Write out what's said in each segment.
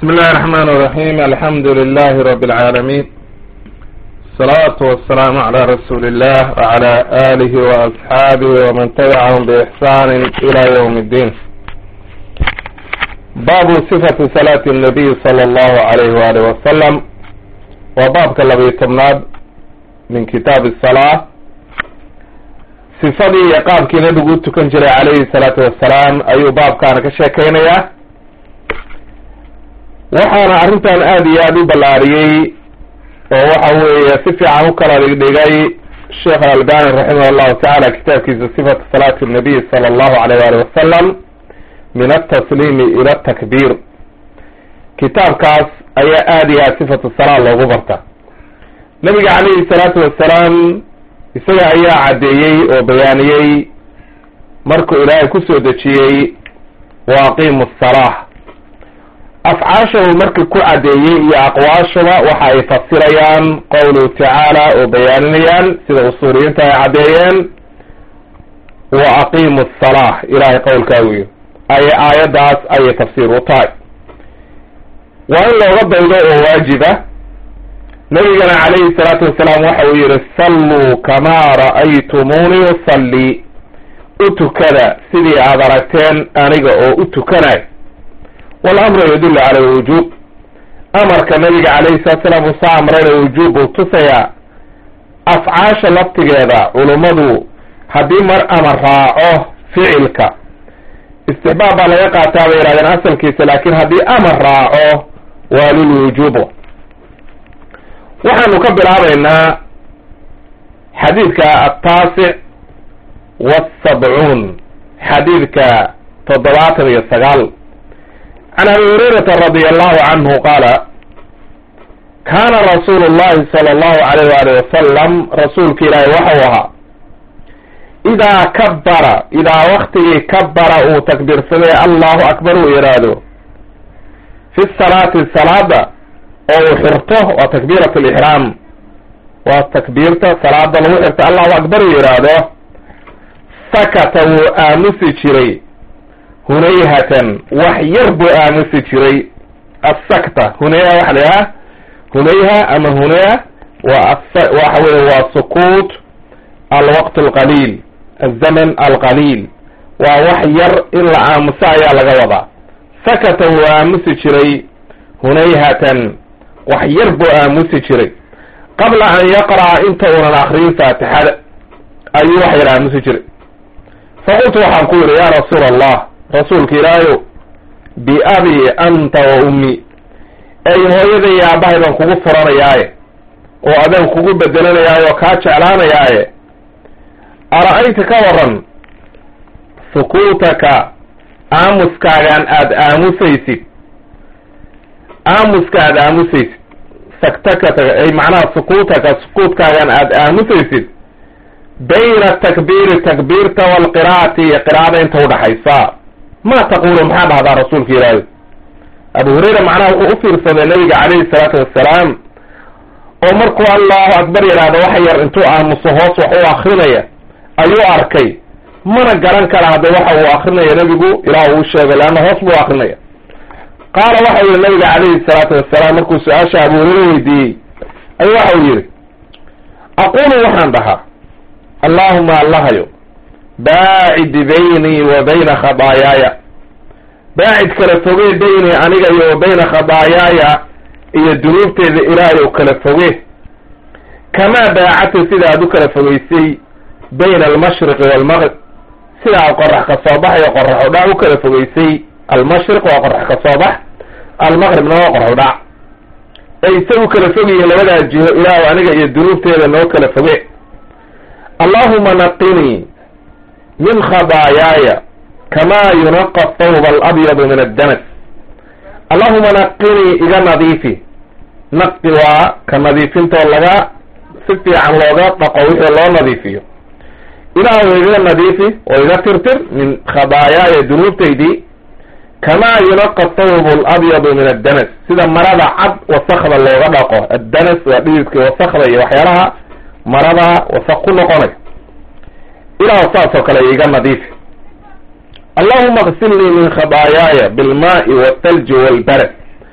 بسم الله الرحمن الرحيم الحمد لله رب العالمين الصلاة والسلام على رسول الله وعلى آله وأصحابه ومن تبعهم بإحسان إلى يوم الدين باب صفة صلاة النبي صلى الله عليه وآله وسلم وباب كالذي تمناد من كتاب الصلاة صفدي يقاب كي نبي تكن جري عليه الصلاة والسلام أي باب كان كشاكينيا waxaana arrintan aada iyo aada u ballaariyey oo waxa weeye si fiican u kala dhigdhigay sheekh alalbani raximah allahu tacaala kitaabkiisa sifatu salaati nabiy sala allahu alayh wali wasalam min altasliimi ila atakbiir kitaabkaas ayaa aada iyo aada sifatu salaa loogu barta nabiga calayhi salaatu wasalaam isaga ayaa caddeeyey oo bayaaniyey markuu ilaahay kusoo dejiyey wa aqiimu asalah afcaashahu markii ku caddeeyey iyo aqwaashaba waxa ay fasirayaan qowluhu tacaala oo bayaaninayaan sida usuuliyiinta ay caddeeyeen wa aqiimu asalah ilahay qowlkaa wiyo ay aayaddaas ayay tafsiir u tahay waa in looga daydo oo waajiba nabigana calayhi salaatu wasalaam waxa uu yihi salluu kamaa ra'aytumuuni usalli u tukada sidii aada aragteen aniga oo u tukanay walamru yadullu cala alwujuub amarka nabiga calayhi salatu salaam uu soo amrayna wujuub buu tusayaa afcaasha laftigeeda culummadu haddii mar amar raaco ficilka istixbaab baa laga qaataa bay yihahdeen asalkiisa laakiin haddii amar raaco waa lilwujuub waxaanu ka bilaabaynaa xadiidka ataasic wasabcuun xadiidka toddobaatan iyo sagaal can abi hurayrata radi allahu canhu qaala kaana rasuulu llahi sala allahu alayh waalih wasalam rasuulka ilaahi waxau ahaa idaa kabbara idaa waktigii kabbara uu takbiirsaday allahu akbar uu yidhaahdo fi salaati salaada oo uu xirto waa takbiirat lixraam waa takbiirta salaada lagu xirto allahu akbar uu yidhaahdo sakata wuu aamusi jiray hunayhatan wax yar buu aamusi jiray asakta hunayha waxa la yidhaha hunayha ama hunayha waa waxa weye waa sukuut alwaqt alqaliil alzaman alqaliil waa wax yar in la aamuso ayaa laga wadaa sakata wuu aamusi jiray hunayhatan wax yar buu aamusi jiray qabla an yaqra'a inta unan akriyin faatixada ayuu wax yar aamusi jiray faqultu waxaan ku yidhi ya rasuula allah rasuulka ilaahayow biabi anta wa ummi ey hooyada iyo aabbahay baan kugu furanayaaye oo adaan kugu bedelanayaaye oo kaa jeclaanayaaye ara-ayta ka waran sukuutaka aamuskaagaan aada aamusaysid aamuska aada aamusaysid saktaka ay macnaha sukuutaka sukuutkaagaan aada aamusaysid bayna takbiiri takbiirta waalqiraa'ati iyo qiraa'ada inta udhaxaysa ma taqulu maxaa dhahdaa rasuulka ilaahi abu hurayra macnaha wuxuu u fiirsaday nabiga calayhi salaatu wassalaam oo markuu allahu akbar yidhaahdo wax yar intuu aamuso hoos wax u akrinaya ayuu arkay mana garan kara hadda waxa uu akrinaya nebigu ilaah uu sheegay leanna hoos buu akrinaya qaala waxa yihi nabiga calayhi salaatu wassalaam markuu su-aasha abu hurayra weydiiyey ayuu waxa uu yihi aqulu waxaan dhahaa allahuma allahayo baacid baynii wa bayna khadaayaaya baacid kala foge baynii aniga iyo wa bayna khadaayaaya iyo dunuubteeda ilaahay oo kala foge kamaa baacadta sida aad u kala fogeysay bayna almashriqi waalmaqrib sida aad qorax ka soo bax iyo qorax udhac u kala fogeysay almashriq waa qorax ka soo bax almaqribna waa qorax udhac ay isagu kala fogyihiin labadaa jiho ilaahu aniga iyo dunuubteeda noo kala foge allahuma naqinii min khadaayaaya kamaa yunaqa thawba alabyadu min addanas allahuma naqinii iga nadiifi naqi waa ka nadiifintoo laga si fiican looga dhaqo wixii loo nadiifiyo ilaahu iga nadiifi oo iga tirtir min khadaayaaya dunuubtaydii kamaa yunaqa thawbu alabyadu min addanas sida marada cad wasakda looga dhaqo addanas waa dhididka wasakda iyo waxyaalaha marada wasak ku noqonay ilaah saas oo kale iga nadiifi allahuma qsilnii min khadaayaaya bilmaai walthalji walbarad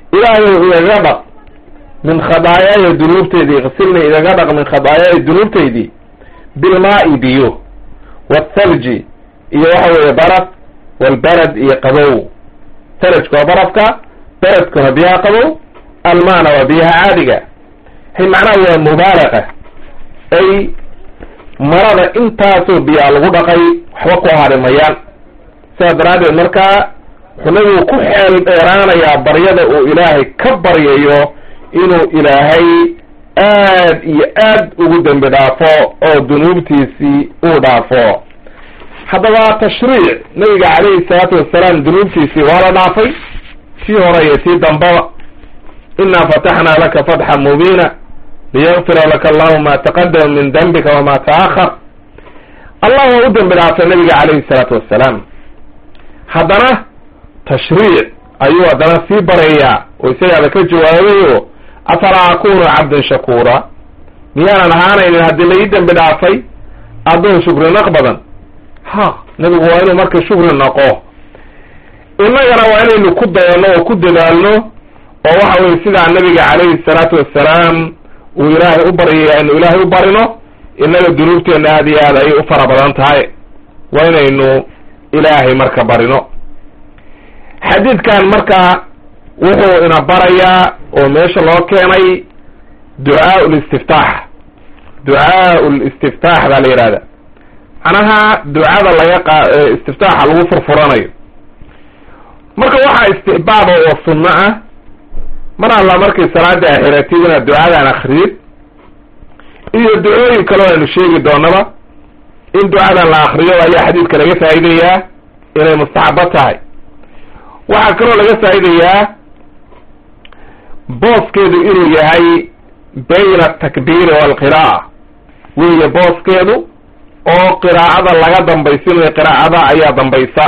ilaahay igaga dhaq min khadaayaaya dunuubteydii iqsilni igaga dhaq min khadaayaaya dunuubteydii bilmaa'i biyo wathalji iyo waxa weeye baraf walbarad iyo qabow thalajka waa barafka baradkuna biyaha qabow almaana waa biyaha caadiga hay macnaha waa mubaalaqa ay marada intaasoo biyaa lagu dhaqay waxba ku hari mayaan sidaas daraaddeed markaa wuxuu nabigu ku xeel dheeraanayaa baryada uu ilaahay ka baryayo inuu ilaahay aad iyo aad ugu dembi dhaafo oo dunuubtiisii uu dhaafo haddaba tashriic nabiga calayhi salaatu wasalaam dunuubtiisii waa la dhaafay tii hore iyo tii dambaba inaa fataxnaa laka fatxan mubiina liyakfira laka allahu ma taqadama min dembika wama taahar allah waa u dembi dhaafay nabiga calayhi salaatu wassalaam haddana tashriic ayuu haddana sii barayaa oo isagaaba ka jawaabayo afalaa akunu cabdan shakuura miyaanan ahaanaynin haddii la ii dembi dhaafay addoon shukri naq badan ha nabigu waa inuu marka shukri naqo innagana waa inaynu ku dayanno oo ku dadaalno oo waxa weye sidaa nabiga calayhi salaatu wassalaam uu ilaahay u baryaya inu ilaahay u barino innaga dunuubteenna aad iyo aad ayay u fara badan tahay waa inaynu ilaahay marka barino xadiidkan marka wuxuu ina barayaa oo meesha loo keenay ducaa listiftaax ducaa listiftaax baa la yidhahda macnaha ducada laga qa istiftaaxa lagu furfuranayo marka waxaa istixbaaba oo sunno ah mar alla markay salaada axiratid inaad ducadan akriyid iyo ducooyin kaleo aynu sheegi doonaba in ducadan la akriyo ayaa xadiidka laga faa'idayaa inay mustaxabo tahay waxaa kaloo laga faa'idayaa booskeedu inuu yahay bayna atakbiiri waalqiraa'a weeye booskeedu oo qiraa'ada laga dambaysinayo qiraa'ada ayaa dambaysa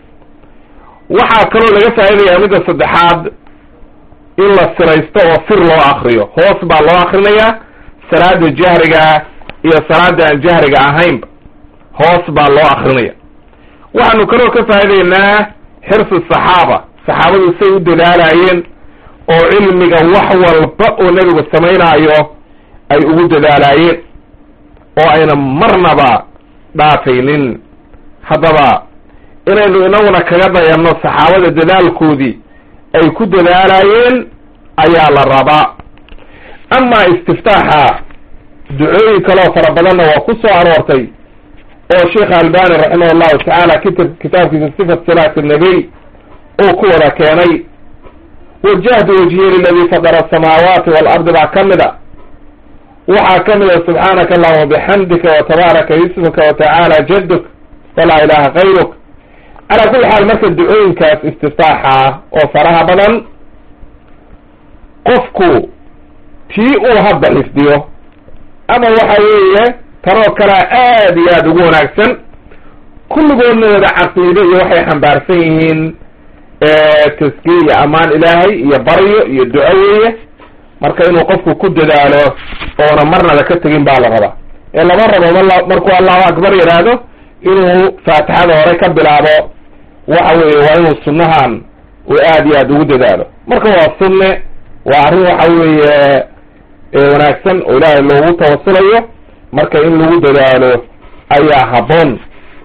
waxaa kaloo laga faa'idayaa midda saddexaad in la siraysto oo sir loo akriyo hoos baa loo akrinayaa salaada jahriga iyo salaada aan jahriga ahaynba hoos baa loo akrinaya waxaanu kaloo ka faa'idaynaa xirsi saxaaba saxaabadu say u dadaalaayeen oo cilmiga wax walba oo nebigu samaynaayo ay ugu dadaalaayeen oo ayna marnaba dhaafaynin haddaba inaynu inaguna kaga dayanno saxaabada dadaalkoodii ay ku dadaalaayeen ayaa la rabaa amaa istiftaaxa ducooyin kaleo fara badanna waa ku soo aroortay oo sheekha albani raximah allahu tacaala kitab kitaabkiisa sifat salaati nabiy uu ku wada keenay wajahtu wajhiya liladii fadara asamaawaati waalardi baa ka mid a waxaa ka mid a subxaanaka allahuma bixamdika watabaaraka ismuka watacaala jaduk walaa ilaha kayruk calaa kulli xaal marka ducooyinkaas istiftaaxa oo faraha badan qofku tii uu hadda xifdiyo ama waxa weeye tanoo kalea aad iyo aada ugu wanaagsan kulligoodna wada caqiide iyo waxay xambaarsan yihiin taskiye iyo ammaan ilaahay iyo baryo iyo duco weeye marka inuu qofku ku dadaalo oona marnaba ka tegin baa la rabaa ee lama rabo mal markuu allahu akbar yidhaahdo inuu faatixada hore ka bilaabo waxa weeye waa inuu sunnahan uu aad iyo aad ugu dadaalo marka waa sunne waa arrin waxa weeye wanaagsan oo ilaahay loogu tawasulayo marka in lagu dadaalo ayaa habboon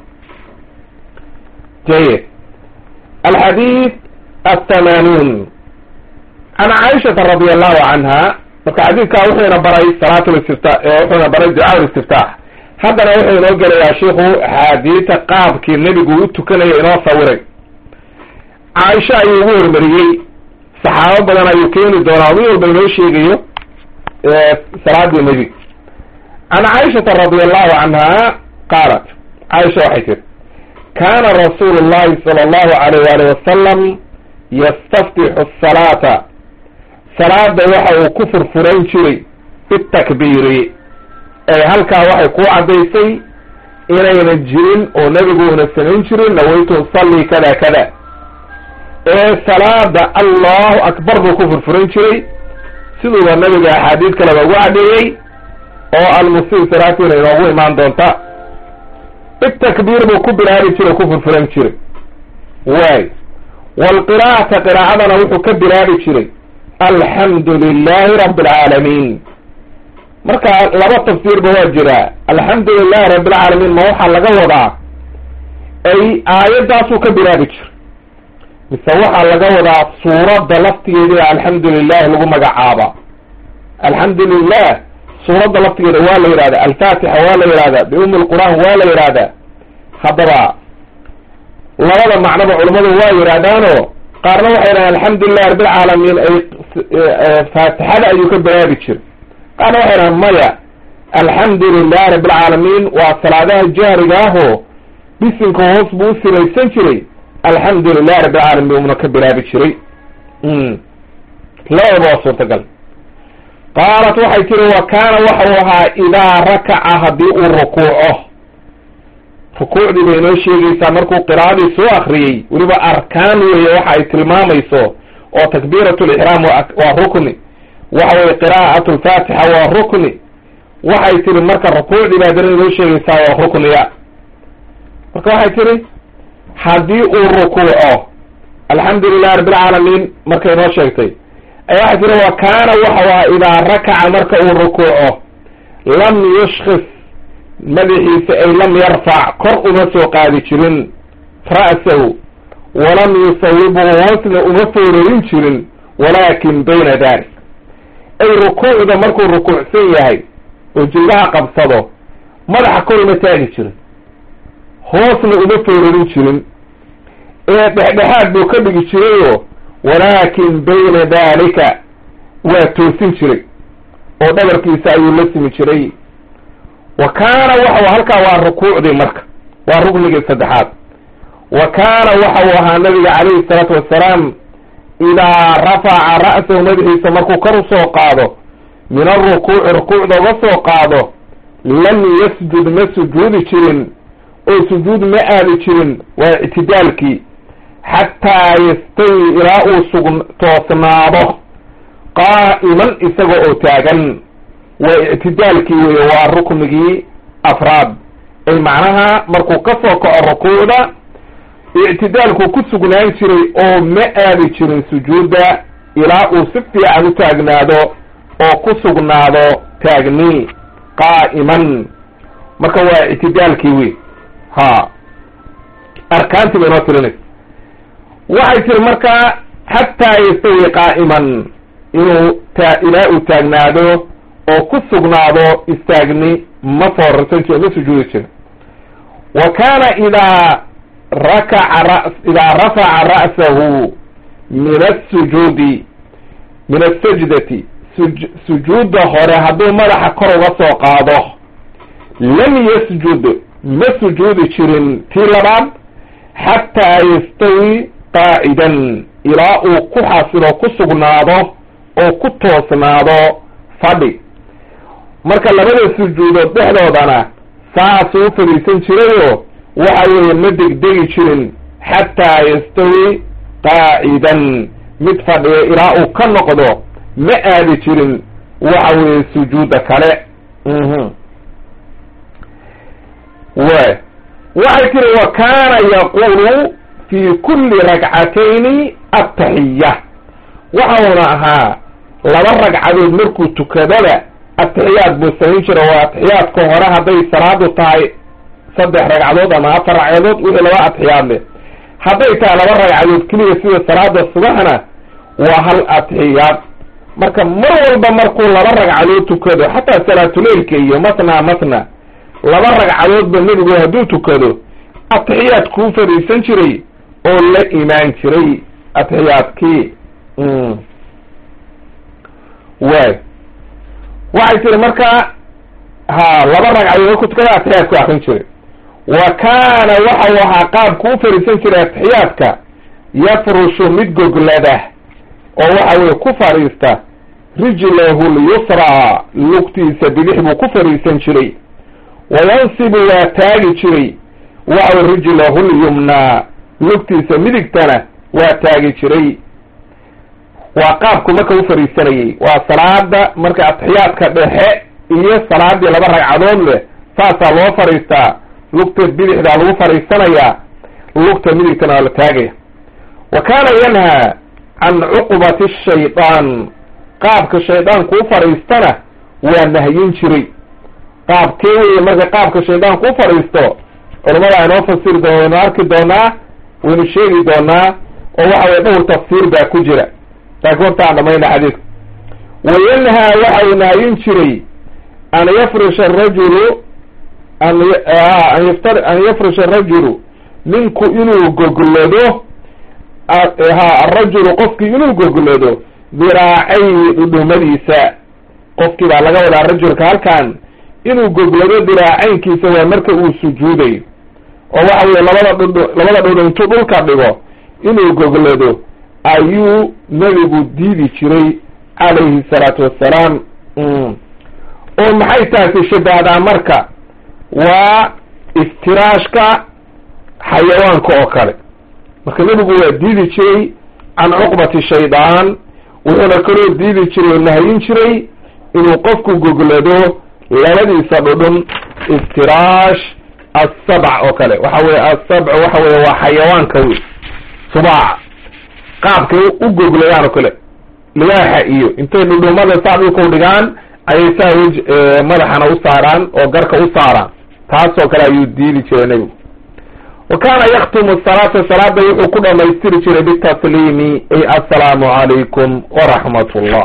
jayid alxadiid athamanuun can caaishata radi allahu canha marka xadiidkaa wuxuuna baray salaat listifta wuxuuna baray ducaa listiftaax haddana wuxuu inoo gelayaa shiku axaadiita qaabkii nebigu u tukanaya inoo sawiray caaisha ayuu ugu hormariyey saxaabo badan ayuu keeni doonaa mid walba inoo sheegayo salaadii nebiga can caaishata radi allahu canha qaalat caaisha waxay tiri kana rasuulu llahi sala allahu alayh waalih wasalam yastaftixu asalaata salaada waxa uu ku furfurayn jiray bitakbiiri ee halkaa waxay ku caddaysay inayna jirin oo nebiguuna samayn jirin nawaytu usalli kada kada ee salaada allahu akbar buu ku furfuran jiray siduuba nabiga axaadiid kaleba ugu caddeeyey oo almusii salaatiina inoogu imaan doonta bitakbiir buu ku bilaabi jiray ku furfuran jiray waay waalqiraa'ata qiraa'adana wuxuu ka bilaabi jiray alxamdu lilahi rabi alcaalamiin marka laba tafsiirba waa jira alxamdu lilahi rabi alcaalamiin ma waxaa laga wadaa ay aayaddaasuu ka bilaabi jira mise waxaa laga wadaa suuradda laftigeeda alxamdu lilah lagu magacaaba alxamdu lilah suuradda laftigeeda waa la yihahda alfaatixa waa la yihahda biumi lqur'aan waa la yihahda haddaba labada macnoba culamadu waa yihahdaano qaarna waxay dhahan alxamdu lilah rabbilcaalamiin ay faatixada ayuu ka bilaabi jira qaarna waxay dhahan maya alxamdu lilah rabbilcaalamiin waa salaadaha jahriga ahoo bisinka hoos buu u silaysan jiray alxamdu lilah rabbilcaalamiin umna ka bilaabi jiray labadaba waa suurtagal qaalat waxay tiri wa kaana waxau ahaa idaa rakaca haddii uu rukuuco rukuucdii bay inoo sheegaysaa markuu qiraa'adii soo akriyey weliba arkaan weeye waxa ay tilmaamayso oo takbiirat lixraam waa rukni waxa weye qiraa'at lfaatixa waa rukni waxay tiri marka rukuucdii baa dana inoo sheegaysaa waa rukniya marka waxay tiri haddii uu rukuuco alxamdu lilah rabbilcaalamiin markay inoo sheegtay ayaa waxay tiri wa kaana waxau ahaa idaa rakaca marka uu rukuuco lam yushkis madaxiisa ay lam yarfac kor uma soo qaadi jirin ra'sahu walam yusawibhu hoosna uma foorarin jirin walaakin bayna dalik ay rukuucda markuu rukuucsan yahay oo jilbaha qabsado madaxa kor uma taagi jirin hoosna uma foorarin jirin ee dhexdhexaad buu ka dhigi jirayoo walaakin bayna dalika waa toosin jiray oo dhabarkiisa ayuu la simi jiray wa kaana waxau halkaa waa rukuucdii marka waa ruknigii saddexaad wa kaana waxau ahaa nabiga calayhi salaatu wassalaam idaa rafaca ra'sahu madaxiisa markuu kor usoo qaado min arukuuci rukuucda uga soo qaado lam yasjud ma sujuudi jirin oo sujuud ma aadi jirin waa ictidaalkii xataa yastawi ilaa uu sug toosnaado qaa'iman isaga oo taagan waa ictidaalkii weeye waa ruknigii afraad ay macnaha markuu ka soo kaco rukuucda ictidaalkuu ku sugnaan jiray oo ma aadi jirin sujuudda ilaa uu si fiican u taagnaado oo ku sugnaado taagni qaa'iman marka waa ictidaalkii wey ha arkaantii ba inoo tirinaysa waxay tiri markaa xataa yastawi qaa'iman inuu ta ilaa uu taagnaado oo ku sugnaado istaagni ma foorarsan jiro ma sujuudi jirin wa kaana idaa rakaca ra idaa rafaca ra'sahu min asujuudi min asajdati suj sujuudda hore hadduu madaxa kor uga soo qaado lam yasjud ma sujuudi jirin tii labaad xataa yastawi qaacidan ilaa uu ku xasilo ku sugnaado oo ku toosnaado fadhi marka labada sujuudood dhexdoodana saasuu u fadhiisan jirayoo waxa weeye ma degdegi jirin xataa yastawi qaacidan mid fadhiya ilaa uu ka noqdo ma aadi jirin waxa weeye sujuudda kale w waxay tiri wa kaana yaqulu fi kulli ragcatayni ataxiya waxauna ahaa laba ragcadood markuu tukadaba atixiyaad buu samayn jira waa atixiyaadka hore hadday salaadu tahay saddex ragcadood ama afar ragcadood wixii laba atixiyaad leh hadday tahay laba ragcadood keliya sida salaada subaxna waa hal atixiyaad marka mar walba markuu laba ragcadood tukado xataa salaatuleilka iyo matna matna laba ragcadoodba nebigu hadduu tukado atixiyaad kuu fadhiisan jiray oo la imaan jiray atixiyaadkii waay waxay tiri marka ha laba ragcadood markuu tukada atixiyaad ku akrin jiray wa kaana waxau ahaa qaabku u fadhiisan jiray atixiyaadka yafrushu mid goglada oo waxa weye ku fadhiista rijlahu lyusraa lugtiisa bidix buu ku fadhiisan jiray wayansibu waa taagi jiray waxa rijlahu lyumnaa lugtiisa midigtana waa taagi jiray waa qaabku marka u fadhiisanayay waa salaada marka atixiyaadka dhexe iyo salaadii laba ragcadood leh saasaa loo fadhiistaa lugta bidixdaa lagu fadhiisanayaa lugta midigtana waa la taagaya wa kaana yanhaa can cuqbati shaydaan qaabka shaydaanku u fadhiistana waa nahyin jiray qaabkee weye marka qaabka shaydaanku u fadhiisto culamada aynoo fasiri doon waynu arki doonaa waynu sheegi doonaa oo waxa weye dhowr tafsiir baa ku jira laakiin hortaan dhamayna xadiidka wayanhaa waxa uu nahyin jiray an yafrisha arajulu an an yafrisha arajulu ninku inuu goglado ha arajulu qofkii inuu goglado diraacayhi dhudhumadiisa qofkii baa laga wadaa rajulka halkan inuu goglado diraacaynkiisa waa marka uu sujuudayo oo waxa weye labada dhudh labada dhudhu intuu dhulka dhigo inuu goglado ayuu nebigu diidi jiray calayhi salaatu wassalaam oo maxay taasi shabahdaa marka waa iftiraashka xayawaanka oo kale marka nebigu waa diidi jiray can cuqbati shaydaan wuxuuna kaloo diidi jiray oo nahyin jiray inuu qofku goglado labadiisa dhudhun iftiraash asabc oo kale waxa weye asabc waxa weye waa xayawaanka wey subaaca qaabkay u gogladaan oo kale libaaxa iyo intay dhudhumada saa dhulka u dhigaan ayay saa wej madaxana u saaraan oo garka u saaraan taasoo kale ayuu diidi jiray nebigu wa kaana yaktumu salaata salaada wuxuu ku dhamaystiri jiray bitasliimi ay assalaamu calaykum waraxmat ullah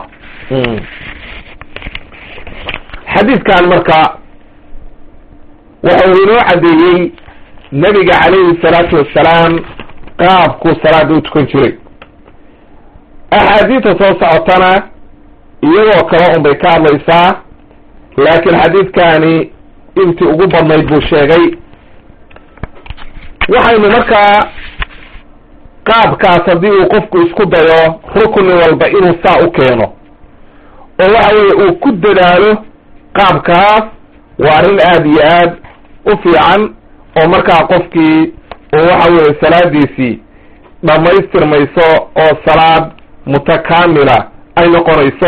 xadiidkan marka waxa uu inoo caddeeyey nebiga calayhi salaatu wassalaam qaabkuu salaada u tukan jiray axaadiidta soo socotana iyagoo kale un bay ka hadlaysaa laakiin xadiidkani intii ugu badnayd buu sheegay waxaynu markaa qaabkaas haddii uu qofku isku dayo rukni walba inuu saa u keeno oo waxa weeye uu ku dadaalo qaabkaas waa arrin aada iyo aad u fiican oo markaa qofkii uu waxa weeye salaadiisii dhammaystirmayso oo salaad mutakaamila ay noqonayso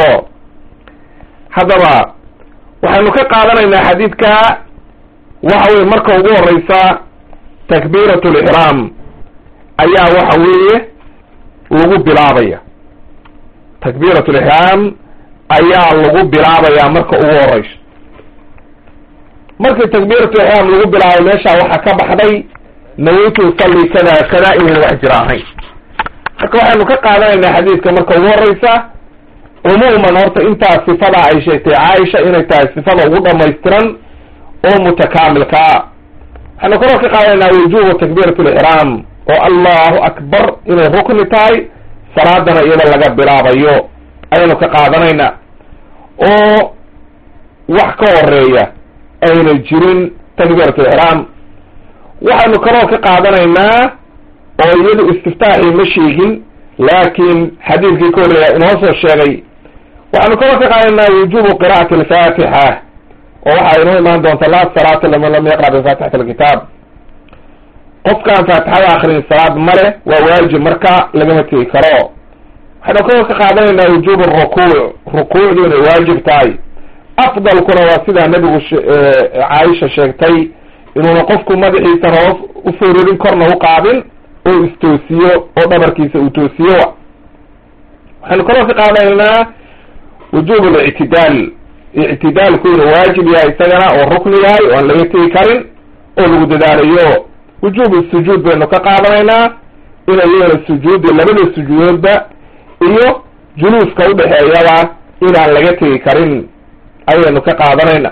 haddaba waxaynu ka qaadanaynaa xadiidka waxa weye marka ugu horeysa takbiirat lixraam ayaa waxa weeye lagu bilaabaya takbiirat lixraam ayaa lagu bilaabayaa marka ugu horeyso markii takbiiratu ixraam lagu bilaabay meesha waxaa ka baxday nawaytu usalli kada kada inayna wax jira ahayn marka waxaynu ka qaadanaynaa xadiidka marka ugu horeysa cumuuman horta intaa sifada ay sheegtay caaisha inay tahay sifada ugu dhamaystiran oo mutakaamilkaa waxaynu kaloo ka qaadanaynaa wujubu takbiirat lixraam oo allahu akbar inay rukni tahay salaadana iyada laga bilaabayo ayaynu ka qaadanaynaa oo wax ka horeeya ayna jirin takbiirat lixraam waxaynu kaloo ka qaadanaynaa oo iyadu istiftaaxii ma sheegin laakiin xadiidkii ka horreeya inoo soo sheegay waxaynu kaloo ka qaadanaynaa wujubu qira'ati alfaatixa oo waxaa inoo imaan doonta laa salaata liman lam yaqra bifaatixati alkitaab qofkaan faatixada akrin salaad male waa waajib marka lagama tegi karo waxaynu kaloo ka qaadanaynaa wujubu rukuuc rukuucdu inay waajib tahay afdalkuna waa sidaa nebigu caaisha sheegtay inuuna qofku madaxiisana hoos u fororin korna u qaadin oo istoosiyo oo dhabarkiisa uu toosiyo waxaynu kaloo ka qaadanaynaa wujuub lictidaal ictidaalku inuu waajib yahay isagana oo rukni yahay oo aan laga tegi karin oo lagu dadaalayo wujuub sujuud baynu ka qaadanaynaa inay iyana sujuudi labada sujuudoodba iyo juluuska udhexeeyaba inaan laga tegi karin ayaynu ka qaadanayna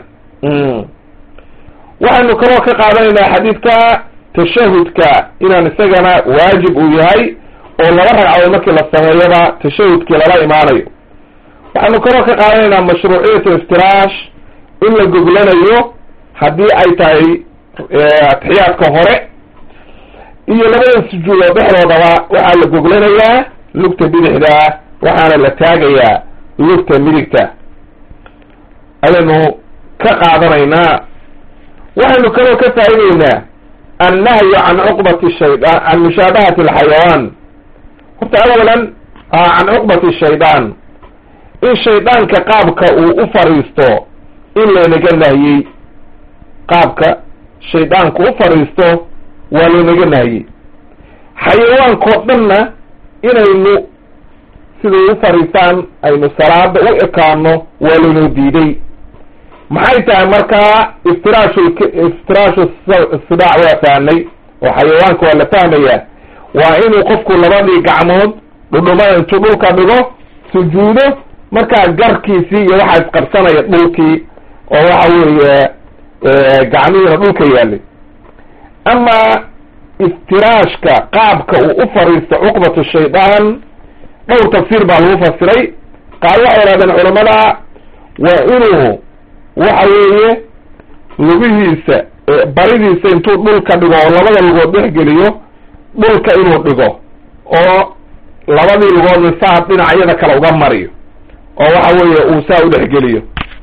waxaynu kaloo ka qaadanaynaa xadiidka tashahudka inaan isagana waajib uu yahay oo laba ragcadood markii la sameeyaba tashahudkii lala imaanayo waxaynu kaloo ka qaadanaynaa mashruuciyat iftiraash in la goglanayo haddii ay tahay atixiyaadka hore iyo labada sujuudood dhexdoodaba waxaa la goglanayaa lugta bidixda waxaana la taagayaa lugta midigta ayaynu ka qaadanaynaa waxaynu kaloo ka faa'ideynaa annahyu can cuqbati shaydaan can mushaabahati alxayawaan horta awalan can cuqbati shaydaan in shaydaanka qaabka uu u fadhiisto in laynaga nahyey qaabka shaydaanku u fadhiisto waa laynaga nahyey xayawaankao dhanna inaynu siday u fariistaan aynu salaada u ekaano waa laynoo diiday maxay tahay markaa iftiraashu iftiraashu sidaac waa fahnay oo xayawaanka waa la fahmayaa waa inuu qofku labadii gacmood dhudhumada intuu dhulka dhigo sujuudo markaa garkiisii iyo waxaa isqabsanaya dhulkii oo waxa weeye gacmihiina dhulka yaalay ama iftiraashka qaabka uu u fariisto cuqbatu shaydaan dhowr tafsiir baa lagu fasiray qaar waxay yidhahdeen culamada waa inuu waxa weeye lugihiisa baridiisa intuu dhulka dhigo oo labada lugood dhexgeliyo dhulka inuu dhigo oo labadii lugoodna saa dhinacyada kale uga mariyo oo waxa weeye uu saa u dhexgeliyo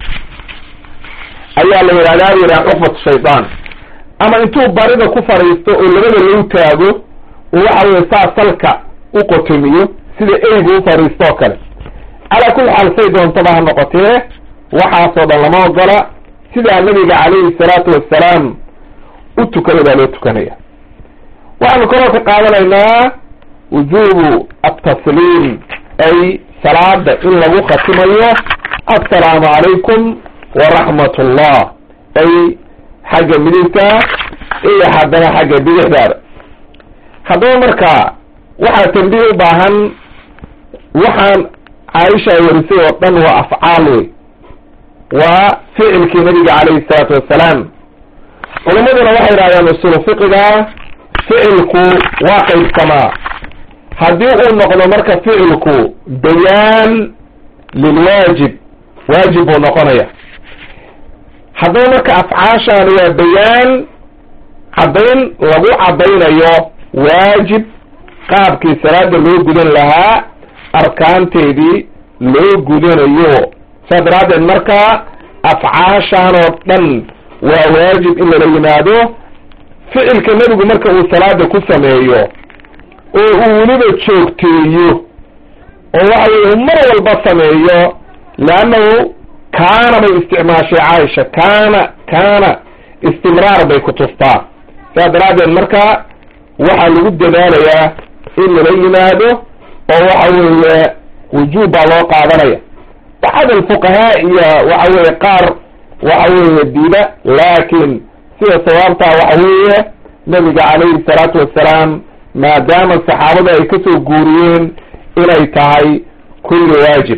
ayaa la yidhahdaa yidhaha cuqbatu shaydaan ama intuu barida ku fadhiisto oo labada lou taago oo waxa weeye saa salka u qotomiyo sida eygu u fadhiisto oo kale calaa kulli xaal say doontaba ha noqotee waxaasoo dhan lama ogola sidaa nabiga calayhi salaatu wassalaam u tukada baa loo tukanaya waxaanu kaloo ka qaadanaynaa wujubu altasliim ay salaada in lagu khatimayo assalaamu calaykum waraxmat ullah ay xagga midigta iyo haddana xagga bidixdaada haddaba marka waxaa tambiih u baahan waxaan caaisha ay warisay oo dhan waa afcaal wey waa ficilkii nabiga calayhi salaatu wassalaam culammaduna waxay yidhahdaan usulu fiqiga ficilku waa qaybsamaa haddii uu noqdo marka ficilku bayaan lilwaajib waajib buu noqonaya haddaba marka afcaashaan waa bayaan caddayn lagu caddaynayo waajib qaabkii salaada loo gudan lahaa arkaanteedii loo gudanayo saas daraaddeed marka afcaashaan oo dhan waa waajib in lala yimaado ficilka nebigu marka uu salaada ku sameeyo oo uu weliba joogteeyo oo waxa weye mar walba sameeyo leannahu kaana bay isticmaashay caaisha kaana kaana istimraar bay ku tustaa saas daraaddeed marka waxaa lagu dadaalayaa in lala yimaado oo waxa weeye wujuub baa loo qaadanaya bacd alfuqahaa iyo waxa weeye qaar waxa weeye diida laakin sida sawaabtaa waxa weeye nabiga calayhi salaatu wassalaam maadaama saxaabada ay kasoo guuriyeen inay tahay kulli waajib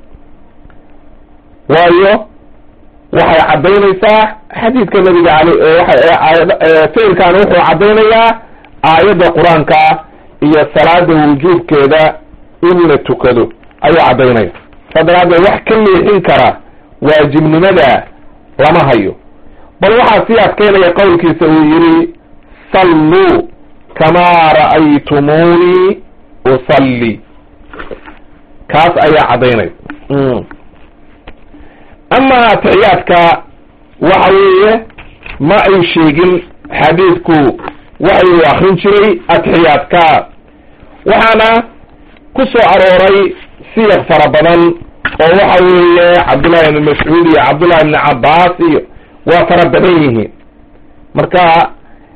waayo waxay caddaynaysaa xadiidka nabiga al ficilkan wuxuu caddaynayaa aayadda qur-aanka iyo salaada wujuubkeeda in la tukado ayuu caddaynaya saa daraaddeed wax ka leexin kara waajibnimada lama hayo bal waxaa sii adkeynaya qowlkiisa uu yidhi salluu kamaa ra'aytumuunii usalli kaas ayaa caddaynaya ama atixiyaadka waxa weeye ma ay sheegin xadiidku waxa uu akrin jiray atixiyaadka waxaana ku soo arooray siyaq fara badan oo waxa weeye cabdullahi ibn mascuud iyo cabdullahi ibn cabbaas iyo waa fara badan yihiin marka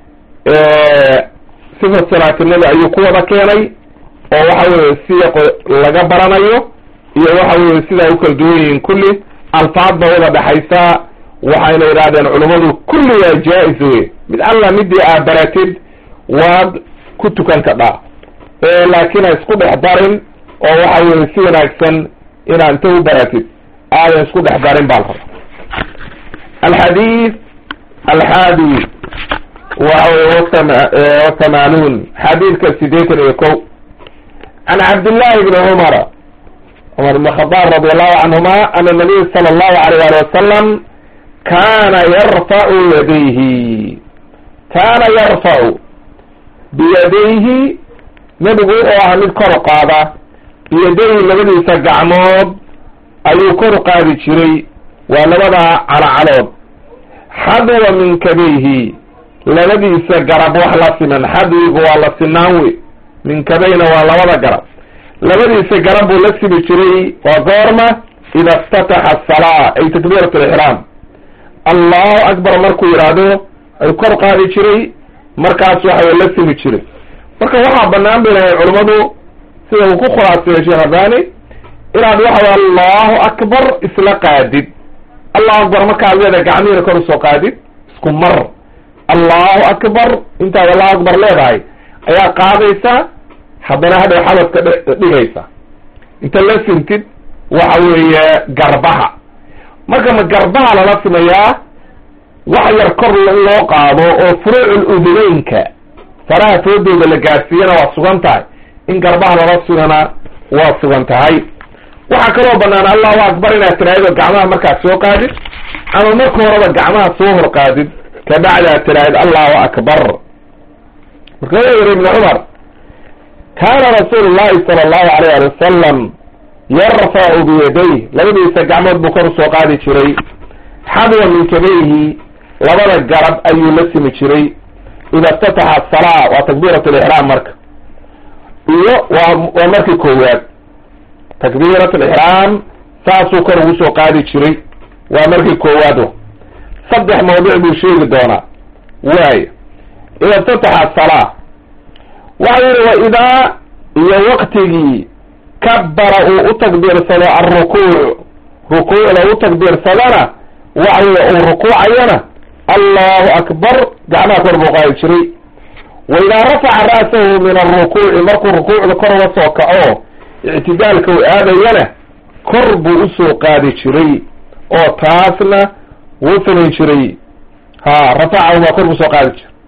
sifat salaatinada ayuu ku wada keenay oo waxa weeye siyaq laga baranayo iyo waxa weeye sidaa u kala duwan yihiin kulli alfaad ba wada dhexaysa waxayna yidhahdeen culummadu kulli waa jaa-is wey mid alla midii aad baratid waad ku tukan kadhaa laakiin ha isku dhex darin oo waxa weye si wanaagsan inaad inta u baratid aadan isku dhex darin baa la rabaa alxadiid alxaadi waxa weye watamaanuun xadiidka sideetan iyo ko can cabdillahi bni cumara cumar ibn khadaab radi allahu canhuma ana nabiy sala allahu alayh ali wasalam kana yarfacu yadayhi kaana yarfacu biyadayhi nebigu wuxuu ahaa mid kor u qaada biyadayhi labadiisa gacmood ayuu kor u qaadi jiray waa labada calacalood xadwa min kabayhi labadiisa garab wax la siman xadwigu waa la sinaan wey min kabayna waa labada garab labadiisa garab buu la simi jiray waa goorma ida iftataxa asalaa ay takbiirat alixraam allahu akbar markuu yidhaahdo ay kor qaadi jiray markaas waxa way la simi jiray marka waxaa banaan bay lahay culammadu sida uu ku khulaaseeyo sheekh albani inaad waxa way allahu akbar isla qaadid allahu akbar markaad leedahay gacmihiina kor usoo qaadid isku mar allahu akbar intaad allahu akbar leedahay ayaa qaadaysaa haddana hadhow xabadka dhigaysa inta la sintid waxa weeye garbaha marka ma garbaha lala simayaa wax yar kor in loo qaado oo furuucul uduneynka faraha foodooda la gaadsiiyana waa sugan tahay in garbaha lala sugana waa sugan tahay waxaa kaloo banaan allahu akbar inaad tiraahdo gacmaha markaad soo qaadid ama marka horeba gacmaha soo hor qaadid kabacdi aad tiraahid allahu akbar marka wuxuu yihi ibnu cumar kaana rasuulu llahi sala allahu alayh ali wasalam yarfacu biyadayh labadiisa gacmood buu kor usoo qaadi jiray xadwa min kabayhi labada garab ayuu la simi jiray ida iftataxa asalaa waa takbiirat lixraam marka iyo waa waa markii koowaad takbiirat lixraam saasuu kor ugu soo qaadi jiray waa markii koowaado saddex mawduc buu sheegi doonaa waayo ida iftataxa asalaa waxa yihi wa idaa iyo waktigii kabara uu u takbiirsado alrukuuc rukuucda u takbiirsadana waxa weye uu rukuucayana allahu akbar gacmaha kor buu qaadi jiray wa idaa rafaca ra'sahu min alrukuuci markuu rukuucda kor uga soo kaco ictidaalka uu aadayana kor buu usoo qaadi jiray oo taasna wuu samayn jiray ha rafacahu baa kor buu soo qaadi jiray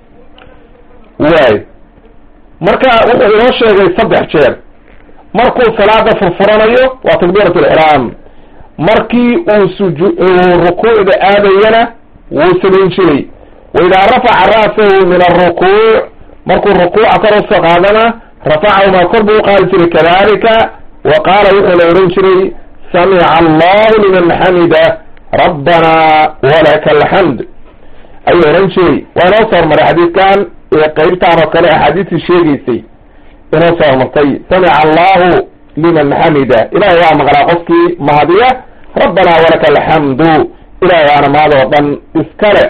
waay marka wuxuu inoo sheegay saddex jeer markuu salaada furfuranayo waa takbiirat lixraam markii uu suju uu rukuucda aadayana wuu samayn jiray wa idaa rafaca ra'sahu min alrukuuc markuu rukuuca kor usoo qaadana rafacahu maa kor buu uqaadi jiray kadalika wa qaala wuxuu la ohan jiray samica allahu liman xamida rabbana walaka alxamd ayuu ohan jiray waa inoo soo hormaray xadiidkan qeybtaan oo kale axaadiistii sheegaysay inoo soo hormartay samica allahu liman xamida ilahay waa maqlaa qofkii mahadiya rabbana walaka alxamdu ilahay waana mahad oo dhan iskale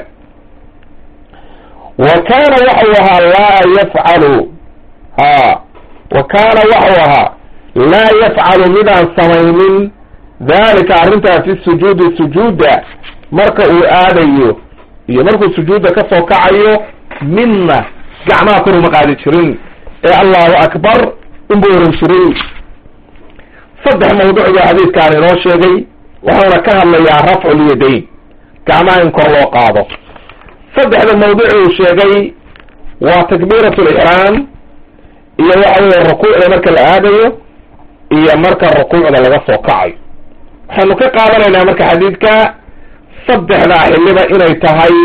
wa kaana waxau ahaa laa yafcalu ha wa kaana waxau ahaa laa yafcalu midaan samaynin dalika arrintaa fi sujuudi sujuuda marka uu aadayo iyo markuu sujuudda kasoo kacayo midna gacmaha kor uma qaadi jirin ee allahu akbar inbuu oran jiray saddex mawduc baa xadiidkaan inoo sheegay waxauna ka hadlayaa rafcu lyadayn gacmaha in kor loo qaado saddexda mawduc uu sheegay waa takbiirat lixraam iyo waxa weye rukuucda marka la aadayo iyo marka rukuucda laga soo kacayo waxaynu ka qaadanaynaa marka xadiidka saddexdaa xiliba inay tahay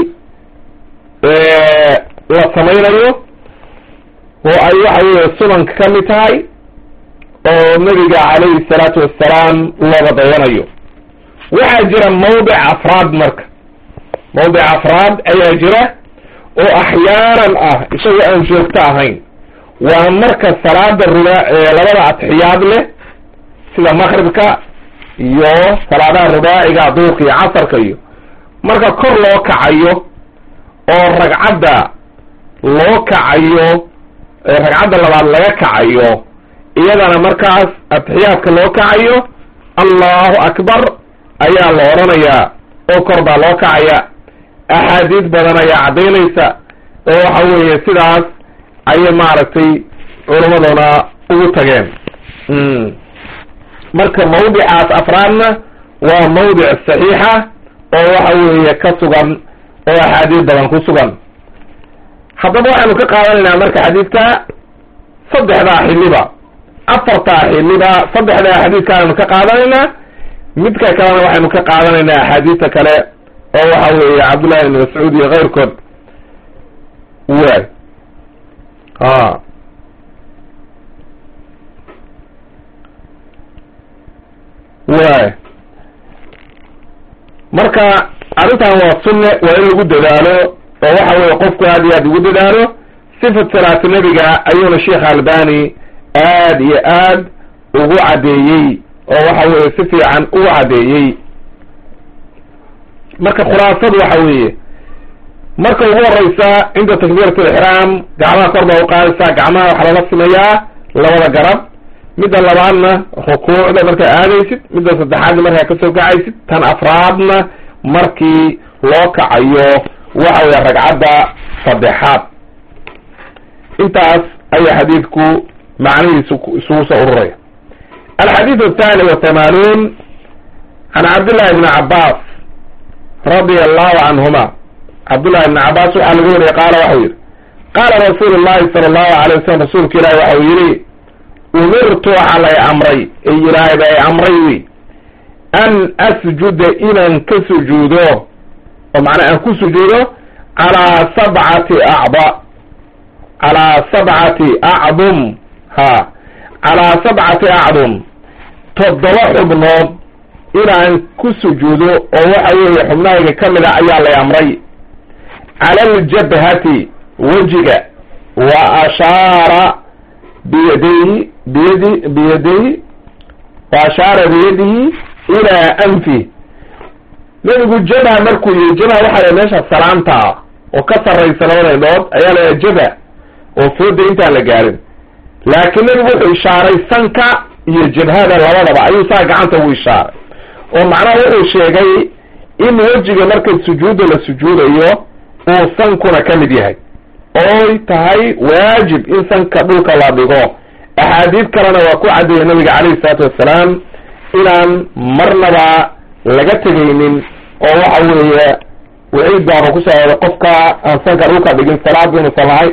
la samaynayo oo ay waxa weye sunanka ka mid tahay oo nabiga calayhi salaatu wassalaam looga dayanayo waxaa jira mawdic afraad marka mawdic afraad ayaa jira oo axyaanan ah isagoo aan joogto ahayn waa marka salaada ruba labada atxiyaad leh sida maqribka iyo salaadaha rubaaciga duurka iyo casarka iyo marka kor loo kacayo oo ragcadda loo kacayo ragcadda labaad laga kacayo iyadana markaas atixiyaadka loo kacayo allahu akbar ayaa la odhanayaa oo kor baa loo kacaya axaadiis badan ayaa caddaynaysa oo waxa weeye sidaas ayay maaragtay culammaduna ugu tageen marka mawdicaas afraadna waa mawdic saxiixa oo waxa weeye ka sugan oo axaadiis badan ku sugan haddaba waxaynu ka qaadanaynaa marka xadiidka saddexdaa xiliba afartaa xiliba saddexdaa xadiidkaanaynu ka qaadanaynaa midka kalena waxaynu ka qaadanaynaa axaadiista kale oo waxa weeye cabdullahi ibn mascuud iyo keyrkood waay a waay marka arrintan waa sunne waa in lagu dadaalo oo waxa weye qofku aad iyo aad ugu dadaalo sifat salaati nebiga ayuuna sheekh albani aad iyo aad ugu caddeeyey oo waxa weye si fiican ugu caddeeyey marka khulaasadu waxa weeye marka ugu horeysa cinda takbiirat alixraam gacmaha kor baa uqaadaysaa gacmaha waxaa lala simayaa labada garab midda labaadna rukuucda markaa aadaysid midda saddexaadna markaa kasoo kacaysid tan afraadna markii loo kacayo waxa weya ragcadda saddexaad intaas ayaa xadiidku macnihiisu isugu soo ururaya alxadiid athani wa thamaanuun can cabdillahi bni cabaas radia allahu canhuma cabdullahi bni cabaas waxaa laga wariyay qaala waxau yihi qaala rasuulu llahi sala allahu alay wasalam rasuulka ilaahi waxau yihi umirtu waxaa lay amray ee ilaahayba ay amray wi an asjuda inaan ka sujuudo oo macnaa aan ku sujuudo calaa sabcati acda calaa sabcati acdum ha calaa sabcati acdum toddoba xubnood inaan ku sujuudo oo waxa weeye xubnahayga ka mid a ayaa lay amray cala aljabhati wejiga wa ashaara biyadayhi biyadi biyadayhi wa ashaara biyadihi ilaa anfi nebigu jabha markuu yihi jabha waxaa la meesha salaamta ah oo ka sarraysa labada indhood ayaa la jabha oo fooda intaan la gaarin laakiin nebigu wuxuu ishaaray sanka iyo jabhada labadaba ayuu saa gacanta ugu ishaaray oo macnaha wuxuu sheegay in wejiga marka sujuudda la sujuudayo uu sankuna ka mid yahay ooy tahay waajib in sanka dhulka la dhigo axaadiid kalena waa ku caddeeyay nabiga calayhi salaatu wassalaam inaan marnaba laga tegaynin oo waxa weeye waciid baaba kusoo oday qofka aan sanka dhulka dhigin salaad inuusan lahay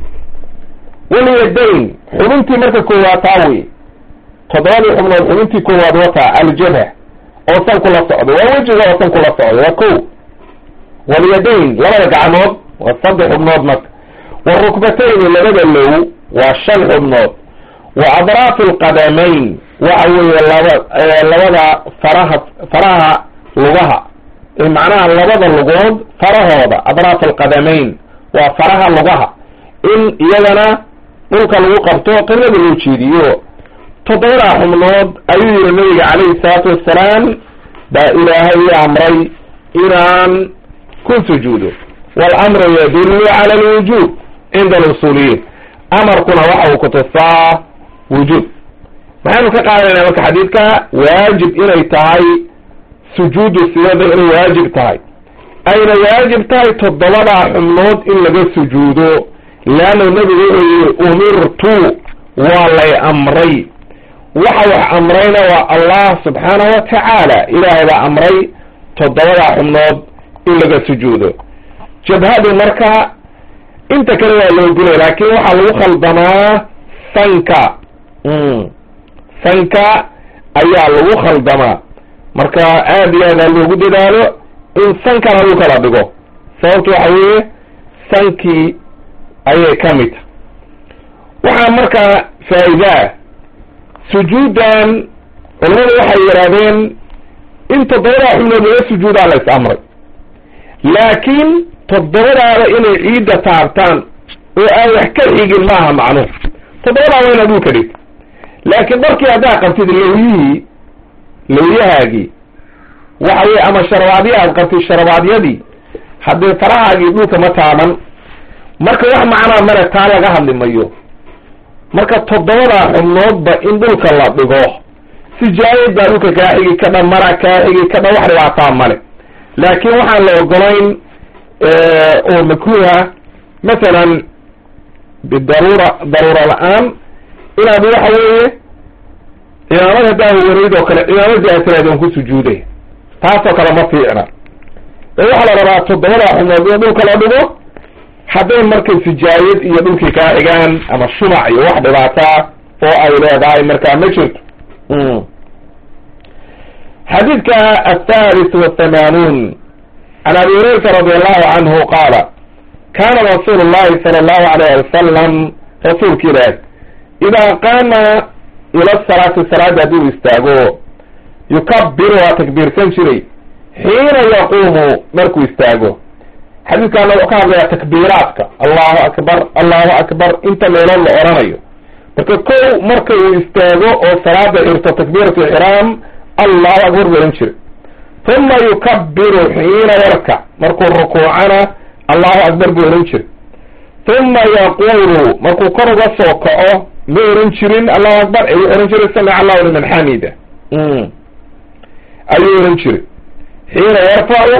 walyadayn xubintii marka koowaad taa wey toddobadii xubnood xubintii koowaad wataa aljabha oo sanku la socdo waa wejiga oo sanku la socdo waa ko walyadayn labada gacmood waa saddex xubnood marka warukbatayni labada low waa shan xubnood wa adraafi alqadamayn waxa weeye laba labada faraha faraha lugaha macnaha labada lugood farahooda adraaf alqadamayn waa faraha lugaha in iyagana dhulka lagu qabto qiblada loo jeediyo toddobadaa xubnood ayuu yihi nabiga calayhi salaatu wassalaam baa ilaahay i amray inaan ku sujuudo waalamru yadullu cala alwujuub cinda alusuuliyiin amarkuna waxa uu kutusaa wujuub maxaynu ka qaadanayna marka xadiidka waajib inay tahay sujuudu sirada inay waajib tahay ayna waajib tahay toddobadaa xubnood in laga sujuudo leanna nebigu wuxuu yihi umirtu waa lay amray waxa wax amrayna waa allah subxaanahu wa tacaala ilaahay baa amray toddobadaa xubnood in laga sujuudo jabhadu marka inta kale waa loo gulay laakin waxaa lagu khaldamaa sanka sanka ayaa lagu khaldamaa marka aad iyo aad aa loogu dadaalo in sankana lagu kala dhigo sababtu waxa weeye sankii ayay ka mid tahay waxaa markaa faa'iidaa sujuuddan culamadu waxay yidhahdeen in toddobadaa xubnood laga sujuudaa la is amray laakiin toddobadaada inay ciidda taabtaan oo aan wax ka xigin maaha macnuhu toddobadaa waa inaad dhulka dhigta laakiin markii haddaad qabtid lawyihii lawyahaagii waxa weye ama sharabaadya aad qabtid sharabaadyadii haddee farahaagii dhulka ma taaban marka wax macnaa male taa laga hadli mayo marka toddobadaa xubnoodba in dhulka la dhigo sijaayad baa dhulka kaa xigi kadha mara kaa xigi kadha wax dhibaataa male laakiin waxaan la ogolayn oo makruuha masalan bidaruura daruura la-aan inaad waxa weeye cimaamad haddaa wareyd oo kale cimaamadii aad tiraadeen ku sujuuday taasoo kale ma fiicna ee waxaa la rabaa toddobadaa xubnood in dhulka la dhigo hadday markay sijaayad iyo dhulkii kaa xigaan ama shumac iyo wax dhibaataa oo ay leedahay markaa ma jirto xadiidka athalith wathamanuun can abi hurayrata radi allahu canhu qaala kana rasuulu llahi sala allahu alayh wasalam rasuulka ilaah idaa qaama ila salaati salaada hadduu istaago yukabiru waa takbiirsan jiray xiina yaquumu markuu istaago xadiidkaana wuxuu ka hadlayaa takbiiraadka allahu akbar allahu akbar inta meelood la oranayo marka kow marka uu istaago oo salaada xirto takbiiratu ixraam allahu akbar buu ohan jiray uma yukabiru xiina yarkac markuu rukuucana allahu akbar buu ohan jiray uma yaqulu markuu kor uga soo kaco ma oran jirin allahu akbar ayuu oran jiray samic allahu liman xamida ayuu oran jiray xiina yarfacu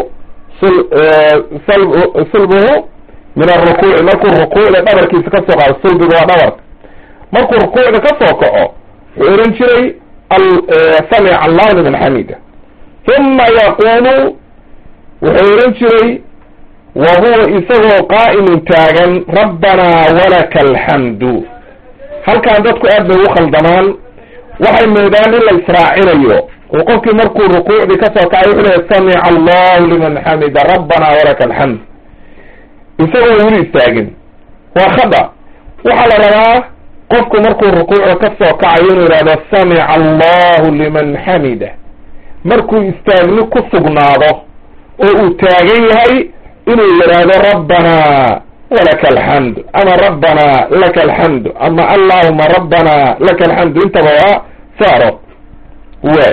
sulbuhu min arukuuci markuu rukuucda dhabarkiisa kasoo qaado sulbiga waa dhabarka markuu rukuucda kasoo kaco wuxuu oran jiray samic allahu liman xamida uma yaqulu wuxuu oran jiray wa huwa isagoo qaa'imun taagan rabbanaa walaka alxamdu halkaan dadku aad bay ugu khaldamaan waxay moodaan in la israacinayo oo qofkii markuu rukuucdii kasoo kacay wuxuu lehay samica allahu liman xamida rabbanaa walaka alxamd isagoo weli istaagin waa khada waxaa la rabaa qofku markuu rukuucda kasoo kacayo inuu yihahdo samica allahu liman xamida markuu istaagni ku sugnaado oo uu taagan yahay inuu yidhaahdo rabbanaa walaka alxamdu ama rabbanaa laka alxamdu ama allahuma rabbanaa laka alxamdu intaba waa saaro waay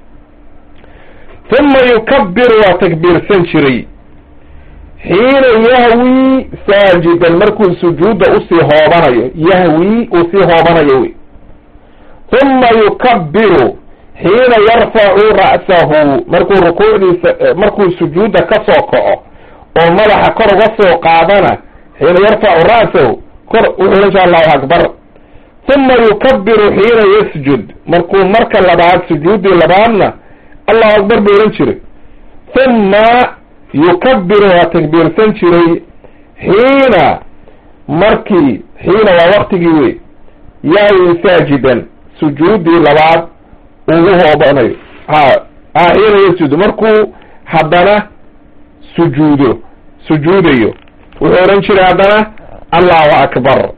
uma yukabiru waa takbiirsan jiray xiina yahwi saajidan markuu sujuudda usii hoobanayo yahwi uu sii hoobanayo wey uma yukabiru xiina yarfacu ra'sahu markuu rukuucdiisa markuu sujuudda kasoo kaco oo madaxa kor uga soo qaadana xiina yarfacu ra'sahu kor wuxuu ohan jira allahu akbar uma yukabiru xiina yasjud markuu marka labaad sujuuddii labaadna allahu akbar buu ohan jiray uma yukabiru waa takbiirsan jiray xiina markii xiina waa waktigii wey yahwi saajidan sujuuddii labaad ugu hoobanayo ha ha xiina yasjud markuu haddana sujuudo sujuudayo wuxuu ohan jiray haddana allahu akbar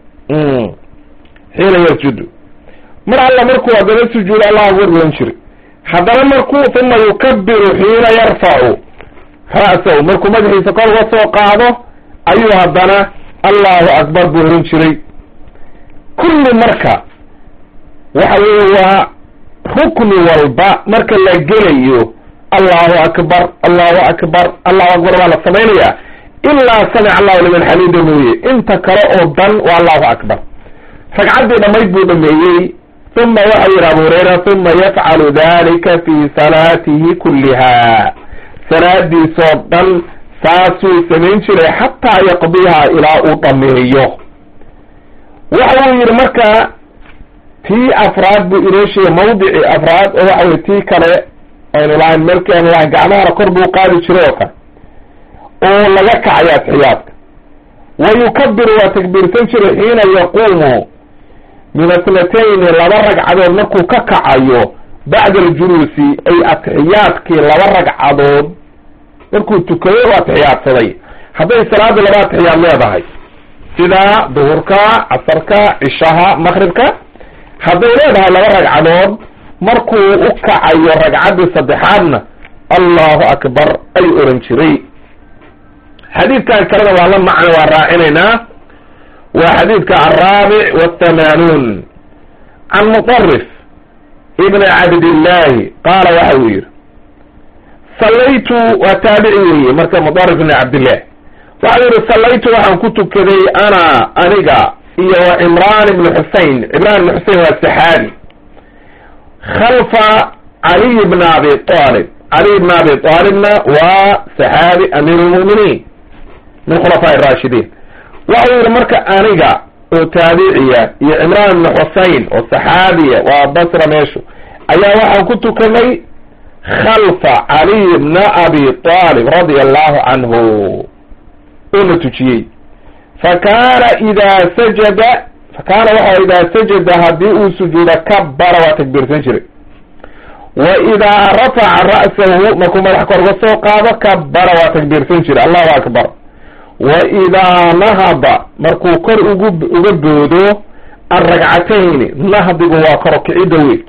xiina yasjudu mar alla markuu haddana sujuudo allahu akbar buu ohan jiray haddana markuu uma yukabiru xiina yarfacu ra'sahu markuu madaxiisa kor uga soo qaado ayuu haddana allahu akbar buu ohan jiray kulli marka waxa weeye waa rukni walba marka la gelayo allahu akbar allahu akbar allahu akbar waa la samaynayaa ilaa samic allahu liman xamida mooye inta kale oo dan waa allahu akbar ragcaddii dhamayd buu dhameeyey uma waxau yihi abu hurayra uma yafcalu dalika fi salaatihi kulliha salaadiisoo dhan saasuu samayn jiray xataa yaqdiha ilaa uu dhameeyo waxa uu yihi marka tii afraad buu inoo sheegay mawdicii afraad oo waxa weye tii kale aynu lahayn markii aynu lahayn gacmahana kor buu qaadi jiray oo kale oo laga kacayo atxiyaadka wa yukabiru waa takbiirsan jiray xiina yaquumu min asnatayni laba ragcadood markuu ka kacayo bacda aljuluusi ay atixiyaadkii laba ragcadood markuu tukaday oo atixiyaadsaday hadday salaada laba atixiyaad leedahay sida duhurka casarka cishaha maqribka hadday leedahay laba ragcadood markuu u kacayo ragcaddii saddexaadna allahu akbar ay oran jiray xadiidkan kalena waa la macno waa raacinaynaa waa xadiidka alraabic waathamaanuun can muطarif ibn cabdillahi qaala waxa uu yihi sallaytu waa taabici weeye marka muطarif ibn cabdillah waxa uu yihi sallaytu waxaan ku tukaday ana aniga iyo cimraan ibn xusein cimraan ibn xusein waa saxaabi khalfa caliy bn abi alib caliy bn abi aalibna waa saxaabi amiir lmuminiin min khulafaa raashidiin waxau yihi marka aniga oo taabiciya iyo cimraan ibn xusein oo saxaabiya waa basra meeshu ayaa waxaan ku tukanay khalfa caliy bna abi aalib radia allahu canhu oo na tujiyey fakaana idaa sajada fakaana waxa idaa sajada haddii uu sujuuda kabara waa takbiirsan jiray wa idaa rafaca ra'sahu markuu madax kor uga soo qaado kabara waa takbiirsan jiray allahu akbar wa idaa nahada markuu kor ugu uga boodo alragcatayni nahdigu waa koro kicidda wey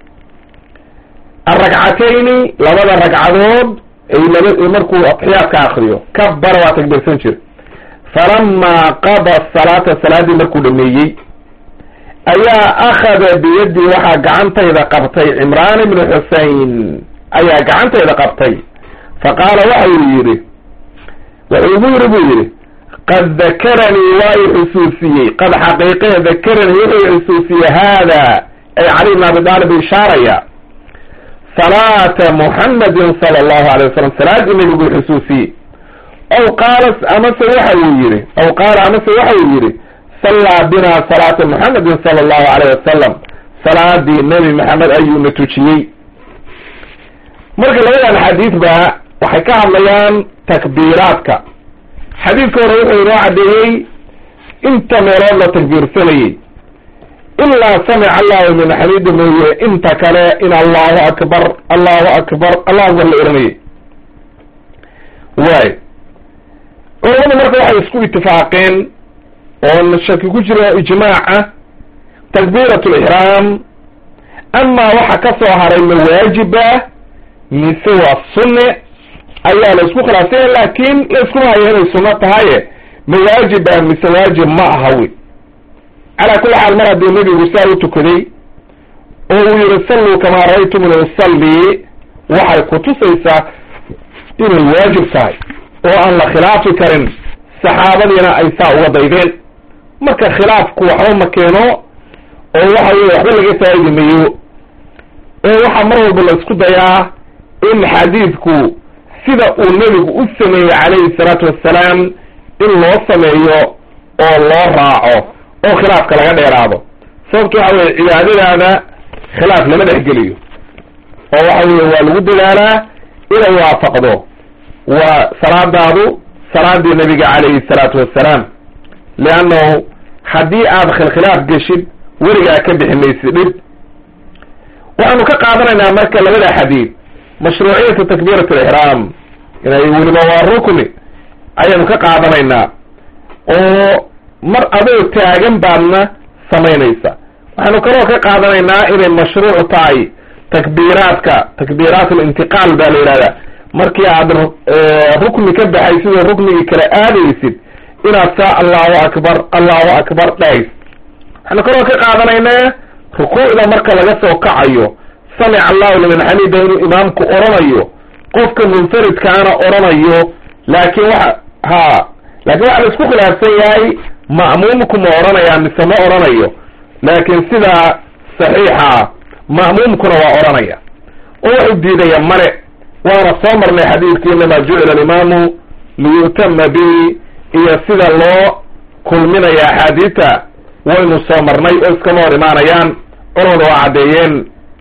alragcatayni labada ragcadood ay laba markuu atixiyaadka akriyo kabara waa takbiirsan jiray falamaa qada salaata salaaddii markuu dhameeyey ayaa akhada biyadii waxaa gacantayda qabtay cimraan ibnu xusein ayaa gacantayda qabtay fa qaala waxa uu yidhi wuxuu igu yidhi buu yidhi qad dakaranii waa i xusuusiyey qad xaqiiqee dakaranii wuxuu i xusuusiyey haada ay cali bn abi daalib ishaaraya salaata muxamedin sala allahu alay wasalam salaaddii nebiguu xusuusiyey aw qaala amase waxa uu yihi aw qaala amase waxa uu yihi sallaa binaa salaata muxamedin sala allahu alayh wasalam salaadii nebi maxamed ayuuna tujiyey marka labadan xadiid ba waxay ka hadlayaan takbiiraadka xadiidka hore wuxuu inoo caddeeyey inta meelood la takbiirsanayey ilaa samica allahu min xamiidi mooye inta kale in allahu akbar allahu akbar allahu akbar la oranayay waay culamadu marka waxay isku itifaaqeen oo shaki ku jiro ijmaaca takbiirat lixraam amaa waxa ka soo haray ma waajiba mise waa sunne ayaa la isku khilaafsanya laakin la iskuma hayo inay sunno tahaye ma waajiba mise waajib ma aha wy calaa kulli xaal mar haddii nebigu saa u tukaday oo uu yihi salluu kamaa ra'aytumuni usallii waxay kutusaysaa inay waajib tahay oo aan la khilaafi karin saxaabadiina ay saa uga daydeen marka khilaafku waxba ma keeno oo waxa weye waxba laga faa'idi mayo oo waxaa mar walba la isku dayaa in xadiidku sida uu nebigu u sameeyey calayhi salaatu wassalaam in loo sameeyo oo loo raaco oo khilaafka laga dheeraado sababto waxa weye cibaadadaada khilaaf lama dhexgeliyo oo waxa weye waa lagu dadaalaa inay waafaqdo waa salaadaadu salaadii nebiga calayhi salaatu wassalaam leannahu haddii aad khilkhilaaf geshid weligaa ka bixi maysid dhib waxaanu ka qaadanaynaa marka labada xadiid mashruuciyatu takbiirat alixraam inay weliba waa rukni ayaanu ka qaadanaynaa oo mar adoo taagan baadna samaynaysa waxaanu kaloo ka qaadanaynaa inay mashruuc tahay takbiiraadka takbiiraat alintiqaal baa la yidhahdaa markii aad rukni ka baxay sidoo ruknigii kale aadaysid inaad saa allahu akbar allahu akbar dhahays waxaanu kaloo ka qaadanaynaa rukuucda marka laga soo kacayo samic allahu liman xamida inuu imaamku oranayo qofka munfaridkaana oranayo laakin waxa ha laakin waxa la isku khilaafsan yahay ma'muumku ma oranaya mise ma oranayo laakin sidaa saxiixa ma'muumkuna waa oranaya oo wuxuu diidaya male waana soo marnay xadiidkii inamaa jucila alimaamu liyu'tama bihi iyo sida loo kulminaya axaadiita waynu soo marnay oo iskama hor imaanayaan culamada waa caddeeyeen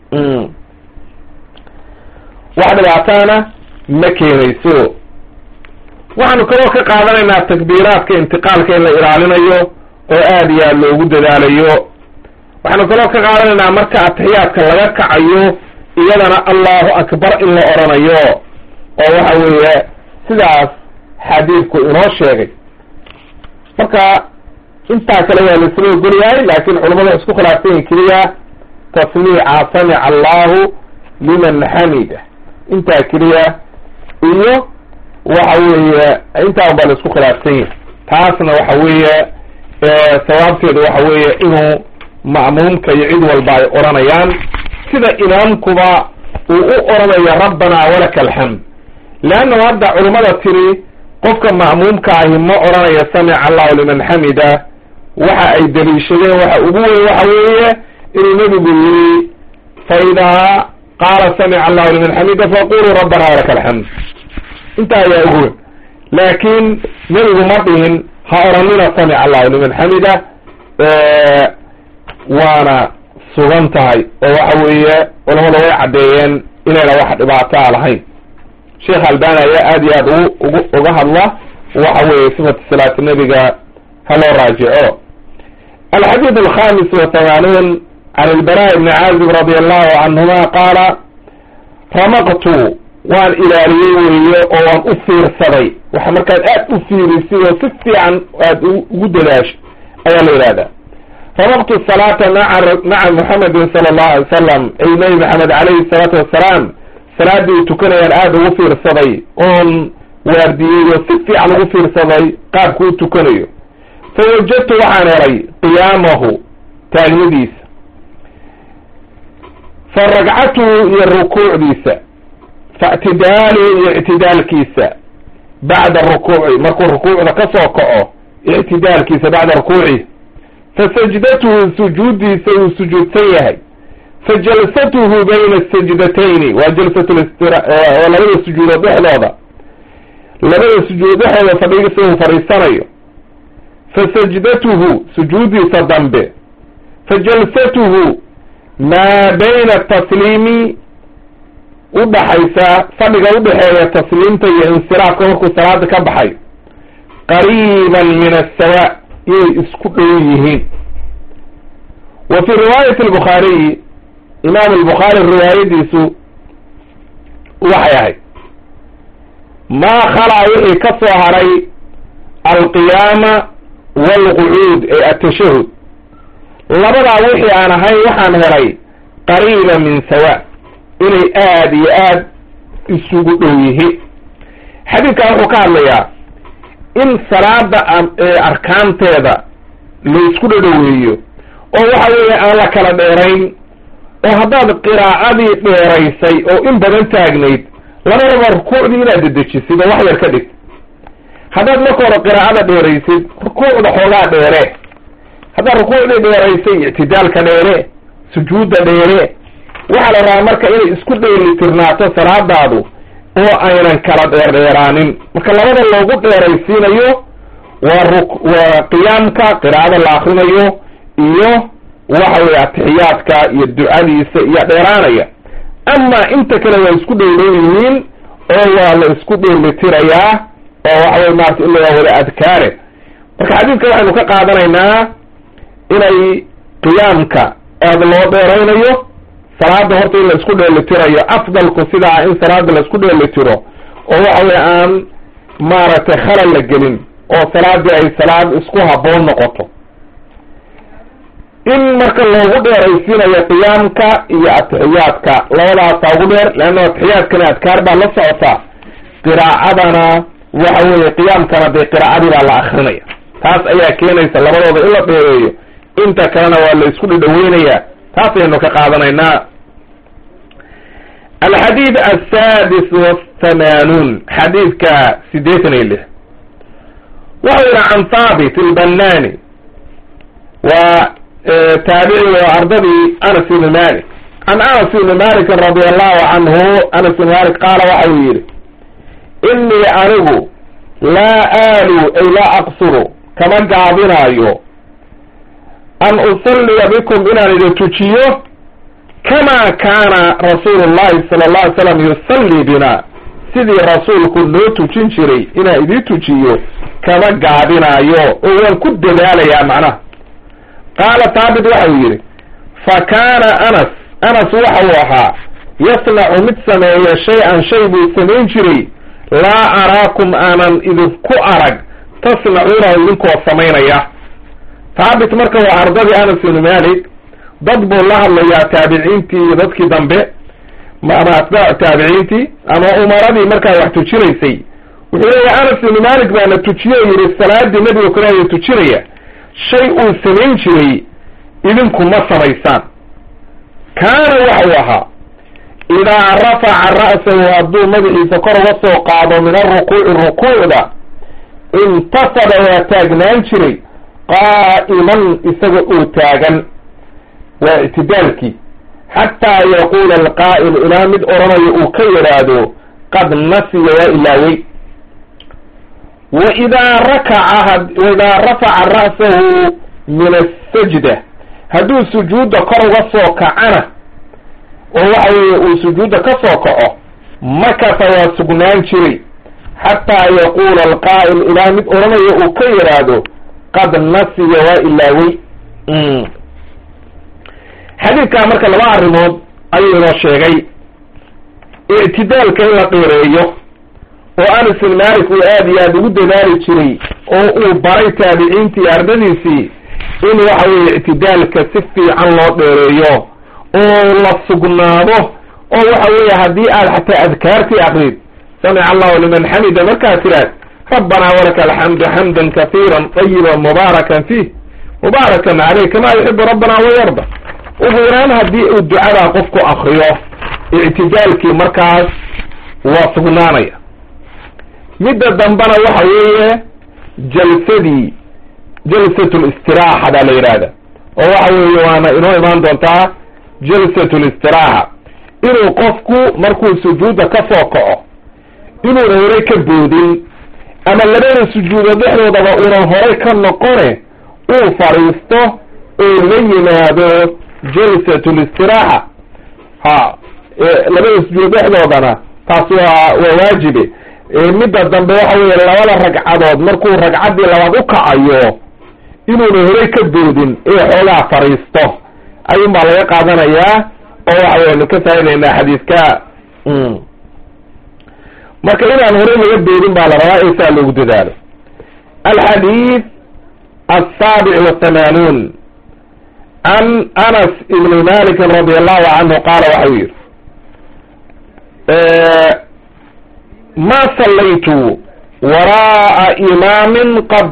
wax dhibaataana ma keenayso waxaanu kaloo ka qaadanaynaa takbiiraadka intiqaalka in la ilaalinayo oo aad iyo aad loogu dadaalayo waxaanu kaloo ka qaadanaynaa marka atixiyaadka laga kacayo iyadana allahu akbar in la oranayo oo waxa weeye sidaas xadiidku inoo sheegay marka intaa kale waa laisla ogol yahay laakin culamadu isku khilaafsayin keliya tasmiica samica allahu liman xamida intaa keliya iyo waxa weeye intaa baa la isku khilaafsan yahay taasna waxa weeye sawaabteedu waxa weeye inuu ma'muumka iyo cid walba ay odhanayaan sida imaamkuba uu u oranayo rabbana walaka alxamd leannahu hadda culimmada tiri qofka ma'muumka ahi ma odhanayo samica allahu liman xamida waxa ay daliishadeen waxa ugu weyn waxa weeye inuu nebigu yiri fa idaa qaala samica allahu liman xamida faquluu rabbana walaka alxamd intaa ayaa ugu weyn laakin nebigu ma dhihin ha oranina samica allahu liman xamida waana sugan tahay oo waxa weeye culamada way caddeeyeen inayna wax dhibaataa lahayn sheekh albani ayaa aad iyo aad ugu ugu uga hadla waxa weeye sifatu salaati nebiga ha loo raajico alxadiid alkhamis wa hamaanuun can ilbara ibni caazib radi allahu canhuma qaala ramaqtu waan ilaaliyey weeye oo waan u fiirsaday waxa markaad aad u fiirisid oo si fiican aad ugu dadaasho ayaa la yidhahdaa ramaqtu salaata maa maca muxamedin sala allahu alay salam ay nabi maxamed calayhi salaatu wassalaam salaaddii tukanayaan aada ugu fiirsaday oon waardiyey oo si fiican ugu fiirsaday qaabku u tukanayo fa wajadtu waxaan helay qiyaamahu taagnidiisa fa ragcatuhu iyo rukuucdiisa fa ictidaaluhu iyo ictidaalkiisa bacda rukuuci markuu rukuucda ka soo kaco ictidaalkiisa bacda rukuucihi fa sajdatuhu sujuuddiisa uu sujuudsan yahay fa jalsatuhu bayna sajdatayni waa jalsat listira oo labada sujuudood dhexdooda labada sujuudood dhexdooda fadhigiisa uu fadhiisanayo fa sajdatuhu sujuuddiisa dambe fa jalsatuhu maa bayna atasliimi udhaxaysa fadhiga udhexeeya tasliimta iyo insiraafka markuu salaada ka baxayo qariiban min asawa inay isku dhow yihiin wa fi riwaayati albukhaariyi imaam albukhaari riwaayadiisu waxay ahayd maa khalaa wixii ka soo haray alqiyaama waalqucuud ee atashahud labadaa wixii aan ahayn waxaan helay qariiba min sawa inay aada iyo aad isugu dhow yihiin xadiidkan wuxuu ka hadlayaa in salaada arkaanteeda laysku dhadhoweeyo oo waxa weeye aan la kala dheerayn oo haddaad qiraacadii dheeraysay oo in badan taagnayd labadaba rukuucdii inaad dedejisid oo wax yar ka dhigtid haddaad marka hore qiraacada dheeraysid rukuucda xoogaa dheere haddaad rukuucdii dheeraysay ictidaalka dheere sujuudda dheere waxaa la rabaa marka inay isku dheelitirnaato salaadaadu oo aynan kala dheerdheeraanin marka labada loogu dheeraysiinayo waa ru waa qiyaamka qiraacada la akrinayo iyo waxa weye atixiyaadka iyo ducadiisa iyo dheeraanaya ama inta kale waa isku dhowdhow yihiin oo waa la isku dheelitirayaa oo waxa weye maarata ila waa wada adkaare marka xadiidka waxaynu ka qaadanaynaa inay qiyaamka aada loo dheeraynayo salaada horta in la isku dheelitirayo afdalku sidaa in salaada la isku dheelitiro oo waxa weye aan maaragtay khalal la gelin oo salaadii ay salaad isku haboon noqoto in marka loogu dheeraysiinayo qiyaamka iyo atixiyaadka labadaasa ugu dheer leanna atixiyaadkana adkaar baa la socotaa qiraacadana waxa weeye qiyaamkana dee qiraacadii baa la akrinaya taas ayaa keenaysa labadooda in la dheereeyo inta kalena waa la isku dhadhaweynaya taas aynu ka qaadanaynaa alxadiid asaadis wathamanuun xadiidka sideetan iyo lix wuxuu yihi can thaabit ilbanani waa taabici oo ardadii anas ibni malik can anas ibni malikin radi allahu canhu anas ibni malik qaala waxa uu yihi inii anigu laa aalu ay laa aqsuru kama gaabinaayo an usalliya bikum inaan idin tujiyo kama kaana rasuulu llahi sala alla alay slam yusallii bina sidii rasuulku noo tujin jiray inaan idin tujiyo kama gaabinaayo oo waan ku dadaalayaa macnaha qaala thaabit waxa uu yidhi fa kaana anas anas waxa uu ahaa yasnacu mid sameeya shay-an shay buu samayn jiray laa araakum aanan idinku arag tasnacuunahu idinkoo samaynaya thaabit marka waa ardadii anas ibni malik dad buu la hadlayaa taabiciintii iyo dadkii dambe ama atbaacu taabiciintii ama umaradii markaa wax tujinaysay wuxuu leeyahy anas ibni malik baana tujiye o yihi salaadii nebiga kulaaya tujinaya shay uu samayn jiray idinku ma samaysaan kaana waxau ahaa idaa rafaca ra'sahu hadduu madaxiisa kor uga soo qaado min alrukuuci rukuucda intasaba waa taagnaan jiray qaa'iman isaga oo taagan waa ictidaalkii xataa yaquula alqaa'il ilaa mid odhanayo uu ka yidhaahdo qad nasiya waa ilaawey waidaa rakaca waidaa rafaca ra'sahu min asajda hadduu sujuudda kor uga soo kacana oo waxa weeye uu sujuudda ka soo kaco makasa waa sugnaan jiray xataa yaquula alqaa'il ilaa mid odhanayo uu ka yidhaahdo qad nasiya waa ilaawey xadiidkaa marka laba arrimood ayuu inoo sheegay ictidaalka in la dheereeyo oo anas bin malik uu aada iyo aada ugu dadaali jiray oo uu baray taabiciintii ardadiisii in waxa weeye ictidaalka si fiican loo dheereeyo oo la sugnaado oo waxa weeye haddii aad xataa adkaartii akrid samica allahu liman xamida markaad tiraad rabbanaa walaka alxamdu xamdan kahiira tayiba mubaarakan fiih mubaarakan caleyh kama yuxibu rabbana wayarda ugu yaraan haddii uu ducadaa qofku akriyo ictidaalkii markaas waa sugnaanaya midda dambena waxa weeye jalsadii jalsatul istiraaxa baa la yidhaahda oo waxa weeye waana inoo imaan doontaa jalsatul istiraaxa inuu qofku markuu sujuudda ka soo kaco inuuna horey ka boodin ama labada sujuudo dhexdoodaba uunan horay ka noqone uu fadhiisto oo la yimaado jalsatul istiraaxa ha labada sujuudo dhexdoodana taasi waa waa waajibe midda dambe waxa weeye labada ragcadood markuu ragcaddii labaad u kacayo inuuna horey ka boodin ee xoogaa fadhiisto ayuun baa laga qaadanayaa oo waxa weyanu ka faa'idaynaa xadiidka marka inaan horey laga boodin baa la rabaa ee saa loogu dadaalo alxadiid asaabic wathamanuun can anas ibni malikin radi allahu canhu qaala waxau yihi ma sallaytu waraa'a imaamin qad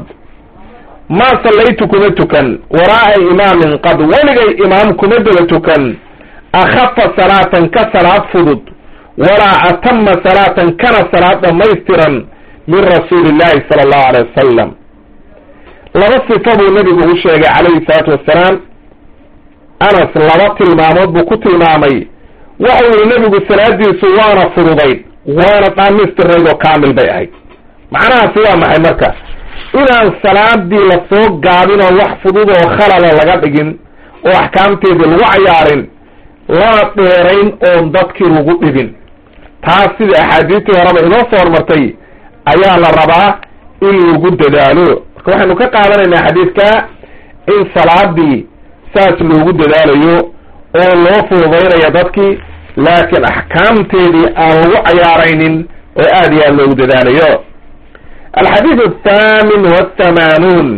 ma sallaytu kuma tukan waraa'a imaamin qad weligay imaam kuma daba tukan akhafa salaatan ka salaad fudud walaa atama salaatan kana salaad dhamaystiran min rasuuli illahi sala allahu alay wasalam laba sifa buu nebigu u sheegay calayhi salaatu wassalaam anas laba tilmaamood buu ku tilmaamay waxau yihi nebigu salaadiisu waana fududayd waana dhaamistirayd oo kaamil bay ahayd macnahaasi waa maxay marka inaan salaadii lasoo gaabin oo wax fudud oo khalala laga dhigin oo axkaamteedii lagu cayaarin lana dheerayn oon dadkii lagu dhibin taas sida axaadiistii horeba inoo soo hormartay ayaa la rabaa in lagu dadaalo marka waxaynu ka qaadanaynaa xadiidka in salaadii saas loogu dadaalayo oo loo fududaynayo dadkii laakiin axkaamteedii aan lagu cayaaraynin oo aad iyo aad loogu dadaalayo alxadiid athaamin wathamanuun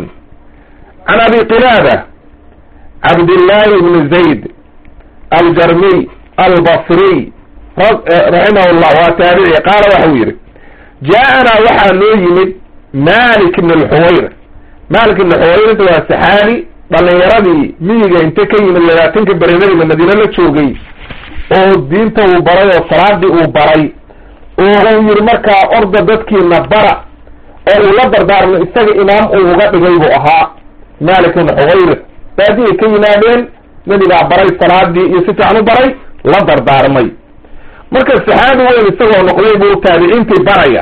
can abi qilaada cabdillahi ibni zayd aljarmiy albasriy raximah llah waa taabici qaala waxau yihi jaa-anaa waxaa noo yimid malik ibn alxuwayr malik ibn xuwayr waa saxaabi dhalinyaradii miyiga inte ka yimid labaatanka beri nabiga madiine la joogay oo diinta uu baray oo salaadii uu baray oo uu yihi markaa orda dadkiina bara oo uu la dardaarmo isaga imaam uu uga dhigay buu ahaa malik ibn xuwayr baadiyay ka yimaadeen nebigaa baray salaadii iyo si fiican u baray la dardaarmay marka saxaabi weyn isagoo noqday buu taabiciintii baraya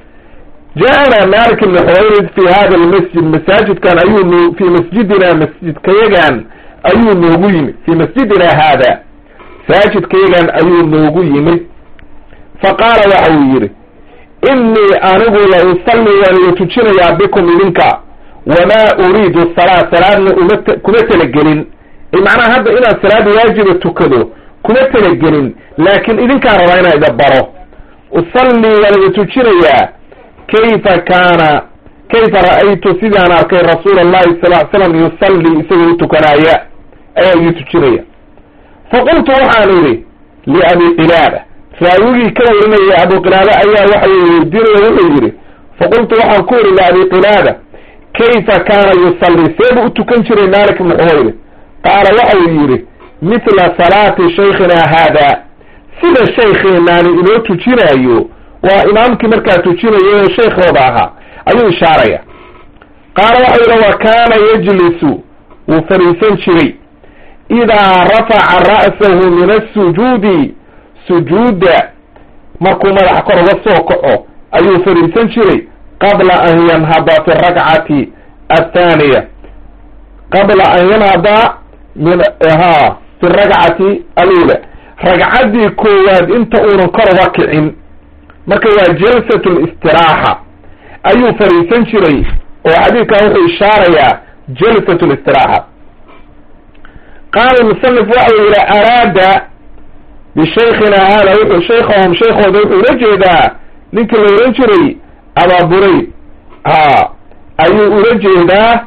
jaa-ana malik ibn xuwayrid fi hada lmasjid masaajidkan ayuu n fi masjidina masjidkayagan ayuu noogu yimid fi masjidina haada masaajidkayagan ayuu noogu yimid faqaala waxa uu yihi inii anigu la usalli waan la tujinayaa bikum idinka wamaa uriidu salaa salaadna uma kuma talagelin macnaha hadda inaan salaad waajiba tukado kuma talagelin laakiin idinkaan rabaa inaan ida baro usalli waan ida tujinayaa kayfa kaana kayfa ra'aytu sidaan arkay rasuula allahi sal ly slam yusalli isagoo utukanaaya ayaa ii tujinaya faqultu waxaan idhi liabi qilaada raawigii ka warinaya abu qilaada ayaa waxa weydiinaya wuxuu yidhi faqultu waxaan ku idhi liabi qilaada kayfa kaana yusalli seebuu u tukan jiray malik ibn xuwayri qaala waxa uu yidhi mithla salaati shaykhina haada sida shaykheenaani inoo tujinaayo waa imaamkii markaa tujinayo oo shaykhooda ahaa ayuu ishaaraya qaala waxau yidhi wa kaana yajlisu wuu fadhiisan jiray idaa rafaca ra'sahu min asujuudi sujuudda markuu madaxa kor uga soo kaco ayuu fadhiisan jiray qabla an yanhada fi rakcati athaaniya qabla an yanhada min ha fi rakcati alula ragcaddii koowaad inta uunan kor uga kicin marka waa jalsat listiraaxa ayuu fadhiisan jiray oo xadiidkan wuxuu ishaarayaa jalsat listiraaxa qaala musanif waxa uu yihi araada bishaykhina hada wuxuu shaykhahum shaykhooda wuxuu ula jeedaa ninkii la ohan jiray abaa burayd ha ayuu ula jeedaa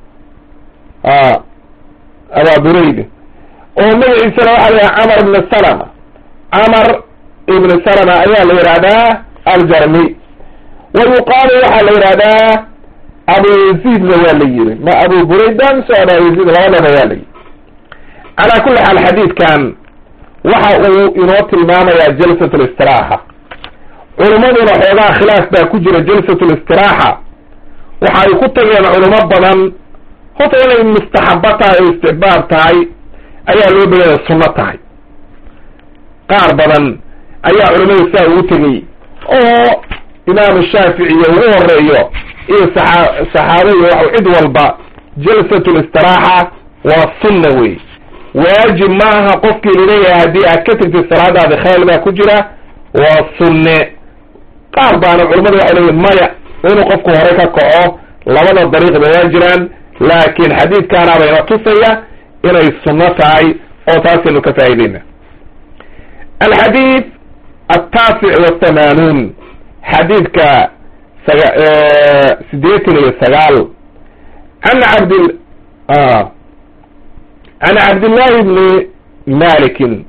a abaa burayd oo magaciisana waxa la yidhaha camar ibn salama camar ibn salama ayaa la yidhahdaa aljarmi wa yuqaalu waxaa la yidhahdaa abu yaziidna waa la yiri ma abu burayd mise aba yaziid labadaba waa la yiri calaa kulli xaal xadiidkan waxa uu inoo tilmaamayaa jalsat listiraaxa culummaduna xoogaa khilaaf baa ku jira jalsat listiraaxa waxa ay ku tageen culimo badan horta inay mustaxabo tahay oo istixbaab tahay ayaa loo badaya sunno tahay qaar badan ayaa culamada saa ugu tegey oo imaamu shaafici iyo ugu horeeyo iyo saaa saxaabada waxa cid walba jalsatul istiraaxa waa sunna wey waajib ma aha qofkii laleeyahay haddii aad ka tegtid salaadaada khayl baa ku jira waa sunne qaar baana culamada waxay leeyihin maya inuu qofku hore ka kaco labada dariiqba waa jiraan laakin xadiidkaana bayna tusaya inay sunno tahay oo taasaynu ka faa'iideyna alxadiid altaasic wathamanuun xadiidka saga sideetan iyo sagaal an cabd an cabdillahi bni malikin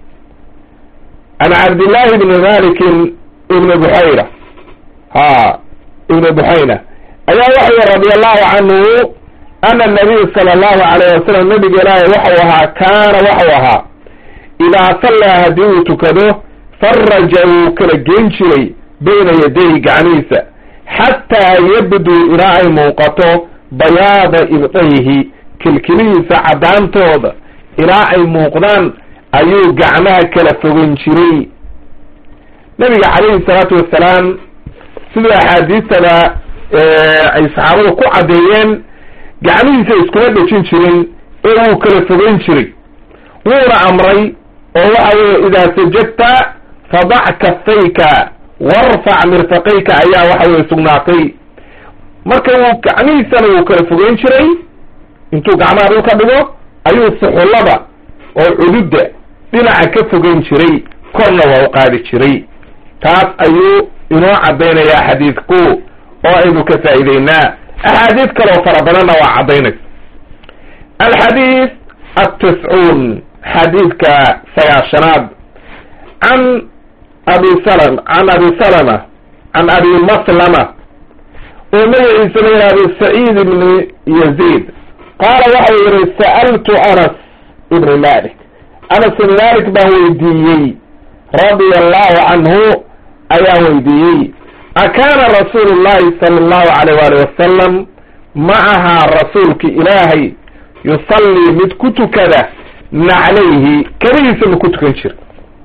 an cabdillahi bni malikin ibni buxayra ha ibni buxayna ayaa waxay radi allahu canhu ana nabiy sala allahu alayh wasalam nabiga ilaahay waxau ahaa kaana waxau ahaa idaa sallaa haddii uu tukado faraja wuu kala geen jiray bayna yadayhi gacmihiisa xataa yabduu ilaa ay muuqato bayaada ibdayhi kilkilihiisa caddaantooda ilaa ay muuqdaan ayuu gacmaha kala fogan jiray nabiga calayhi salaatu wassalaam siduu axaadiistada ay saxaabadu ku caddeeyeen gacmihiisa iskuma dhejin jirin ee wuu kala fogeyn jiray wuuna amray oo waxa weeye idaa sajadta fadac kafayka warfac mirfaqayka ayaa waxa weye sugnaatay marka wuu gacmihiisana wuu kala fogeyn jiray intuu gacmaha dhulka dhigo ayuu suxullada oo cududda dhinaca ka fogeyn jiray korna waa u qaadi jiray taas ayuu inoo caddaynayaa xadiidku oo aynu ka faa'iideynaa axaadiis kaleo fara badanna waa caddaynaysa alxadiid atiscuun xadiidka sagaashanaad can abi salm can abi salama can abi maslama oo magaciisa la yihahdo saciid ibni yaziid qaala waxau yihi sa'altu anas ibni malik anas ibni malik baan weydiiyey radia allahu canhu ayaan weydiiyey akaana rasuulu llahi sala allahu alayh waali wasalam ma ahaa rasuulki ilaahay yusallii mid ku tukada naclayhi kabihiisa ma ku tukan jira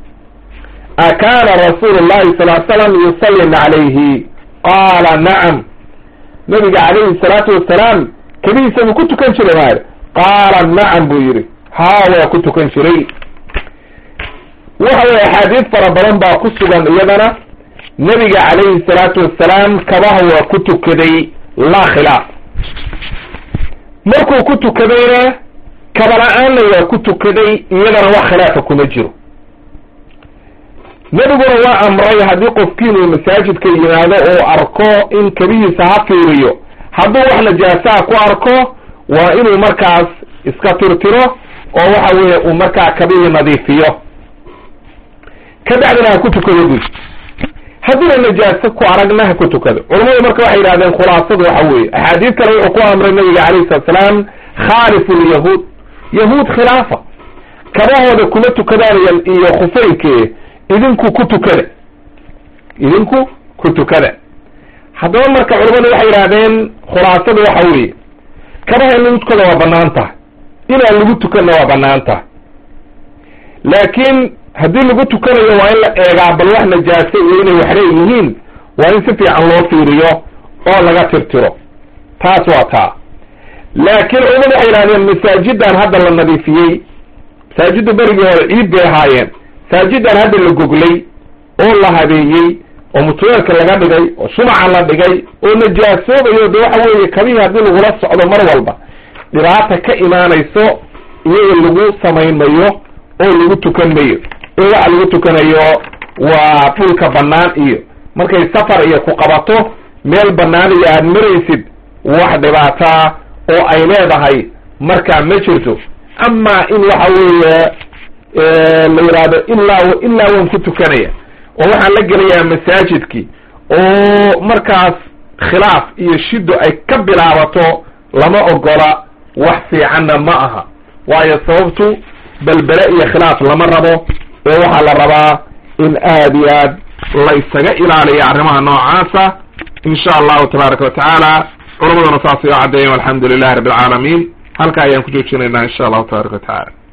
akaana rasuulu llahi sal l slam yusalli naclayhi qaala nacam nabiga calayhi salaatu wasalaam kabihiisa ma ku tukan jira maali qaala nacam buu yihi haa waa ku tukan jiray waxa weye axaadiis fara badan baa ku sugan iyadana nebiga calayhi salaatu wassalaam kabaha waa ku tukaday laa khilaaf markuu ku tukadayna kaba-la-aanna waa ku tukaday iyadana wax khilaafa kuma jiro nebiguna waa amray haddii qofkiinuu masaajidka yimaado oo arko in kabihiisa ha fiiriyo hadduu wax najaasaha ku arko waa inuu markaas iska tirtiro oo waxa weeye uu markaa kabihii nadiifiyo kabacdina ha ku tukado buy haddiina najaaso ku aragna ha ku tukado culamadu marka waxay yidhahdeen khulaasadu waxa weeye axaadiis kale wuxuu ku amray nabiga calayhi salatu salaam khaalifu lyahuud yahuud khilaafa kabahooda kuma tukadaan iyo khufeynke idinku ku tukada idinku ku tukada haddaba marka culamadu waxay yidhahdeen khulaasadu waxa weeye kabaha in lagu tukada waa banaan tahay inaan lagu tukanna waa banaan tahay laakiin haddii lagu tukanayo waa in la eegaa bal wax najaase iyo inay wax leeyihiin waa in si fiican loo fiiriyo oo laga tirtiro taas waa taa laakiin culamadu waxay yidhahdeen masaajidan hadda la nadiifiyey masaajidda berigii hore ciid bay ahaayeen masaajidan hadda la goglay oo la habeeyey oo mutuleelka laga dhigay oo shumaca la dhigay oo najaasoobayo de waxa weeye kabihii haddii lagula socdo mar walba dhibaata ka imaanayso iyaga lagu samayn mayo oo lagu tukan mayo ee waxa lagu tukanayo waa dhulka bannaan iyo markay safar iyo ku qabato meel bannaan iyo aada maraysid wax dhibaataa oo ay leedahay markaa ma jirto amaa in waxa weeye la yidhaahdo ilaa ilaa waan ku tukanaya oo waxaan la gelayaa masaajidkii oo markaas khilaaf iyo shido ay ka bilaabato lama ogola wax fiicanna ma aha waayo sababtu belbele iyo khilaaf lama rabo ee waxaa la rabaa in aad iyo aad laysaga ilaaliyo arrimaha noocaasa in sha allahu tabaaraka wa tacaala culamaduna saasay u caddeeyen alxamdu lilahi rabbi alcaalamiin halka ayaan ku joojinaynaa insha allahu tabaraka wa tacaala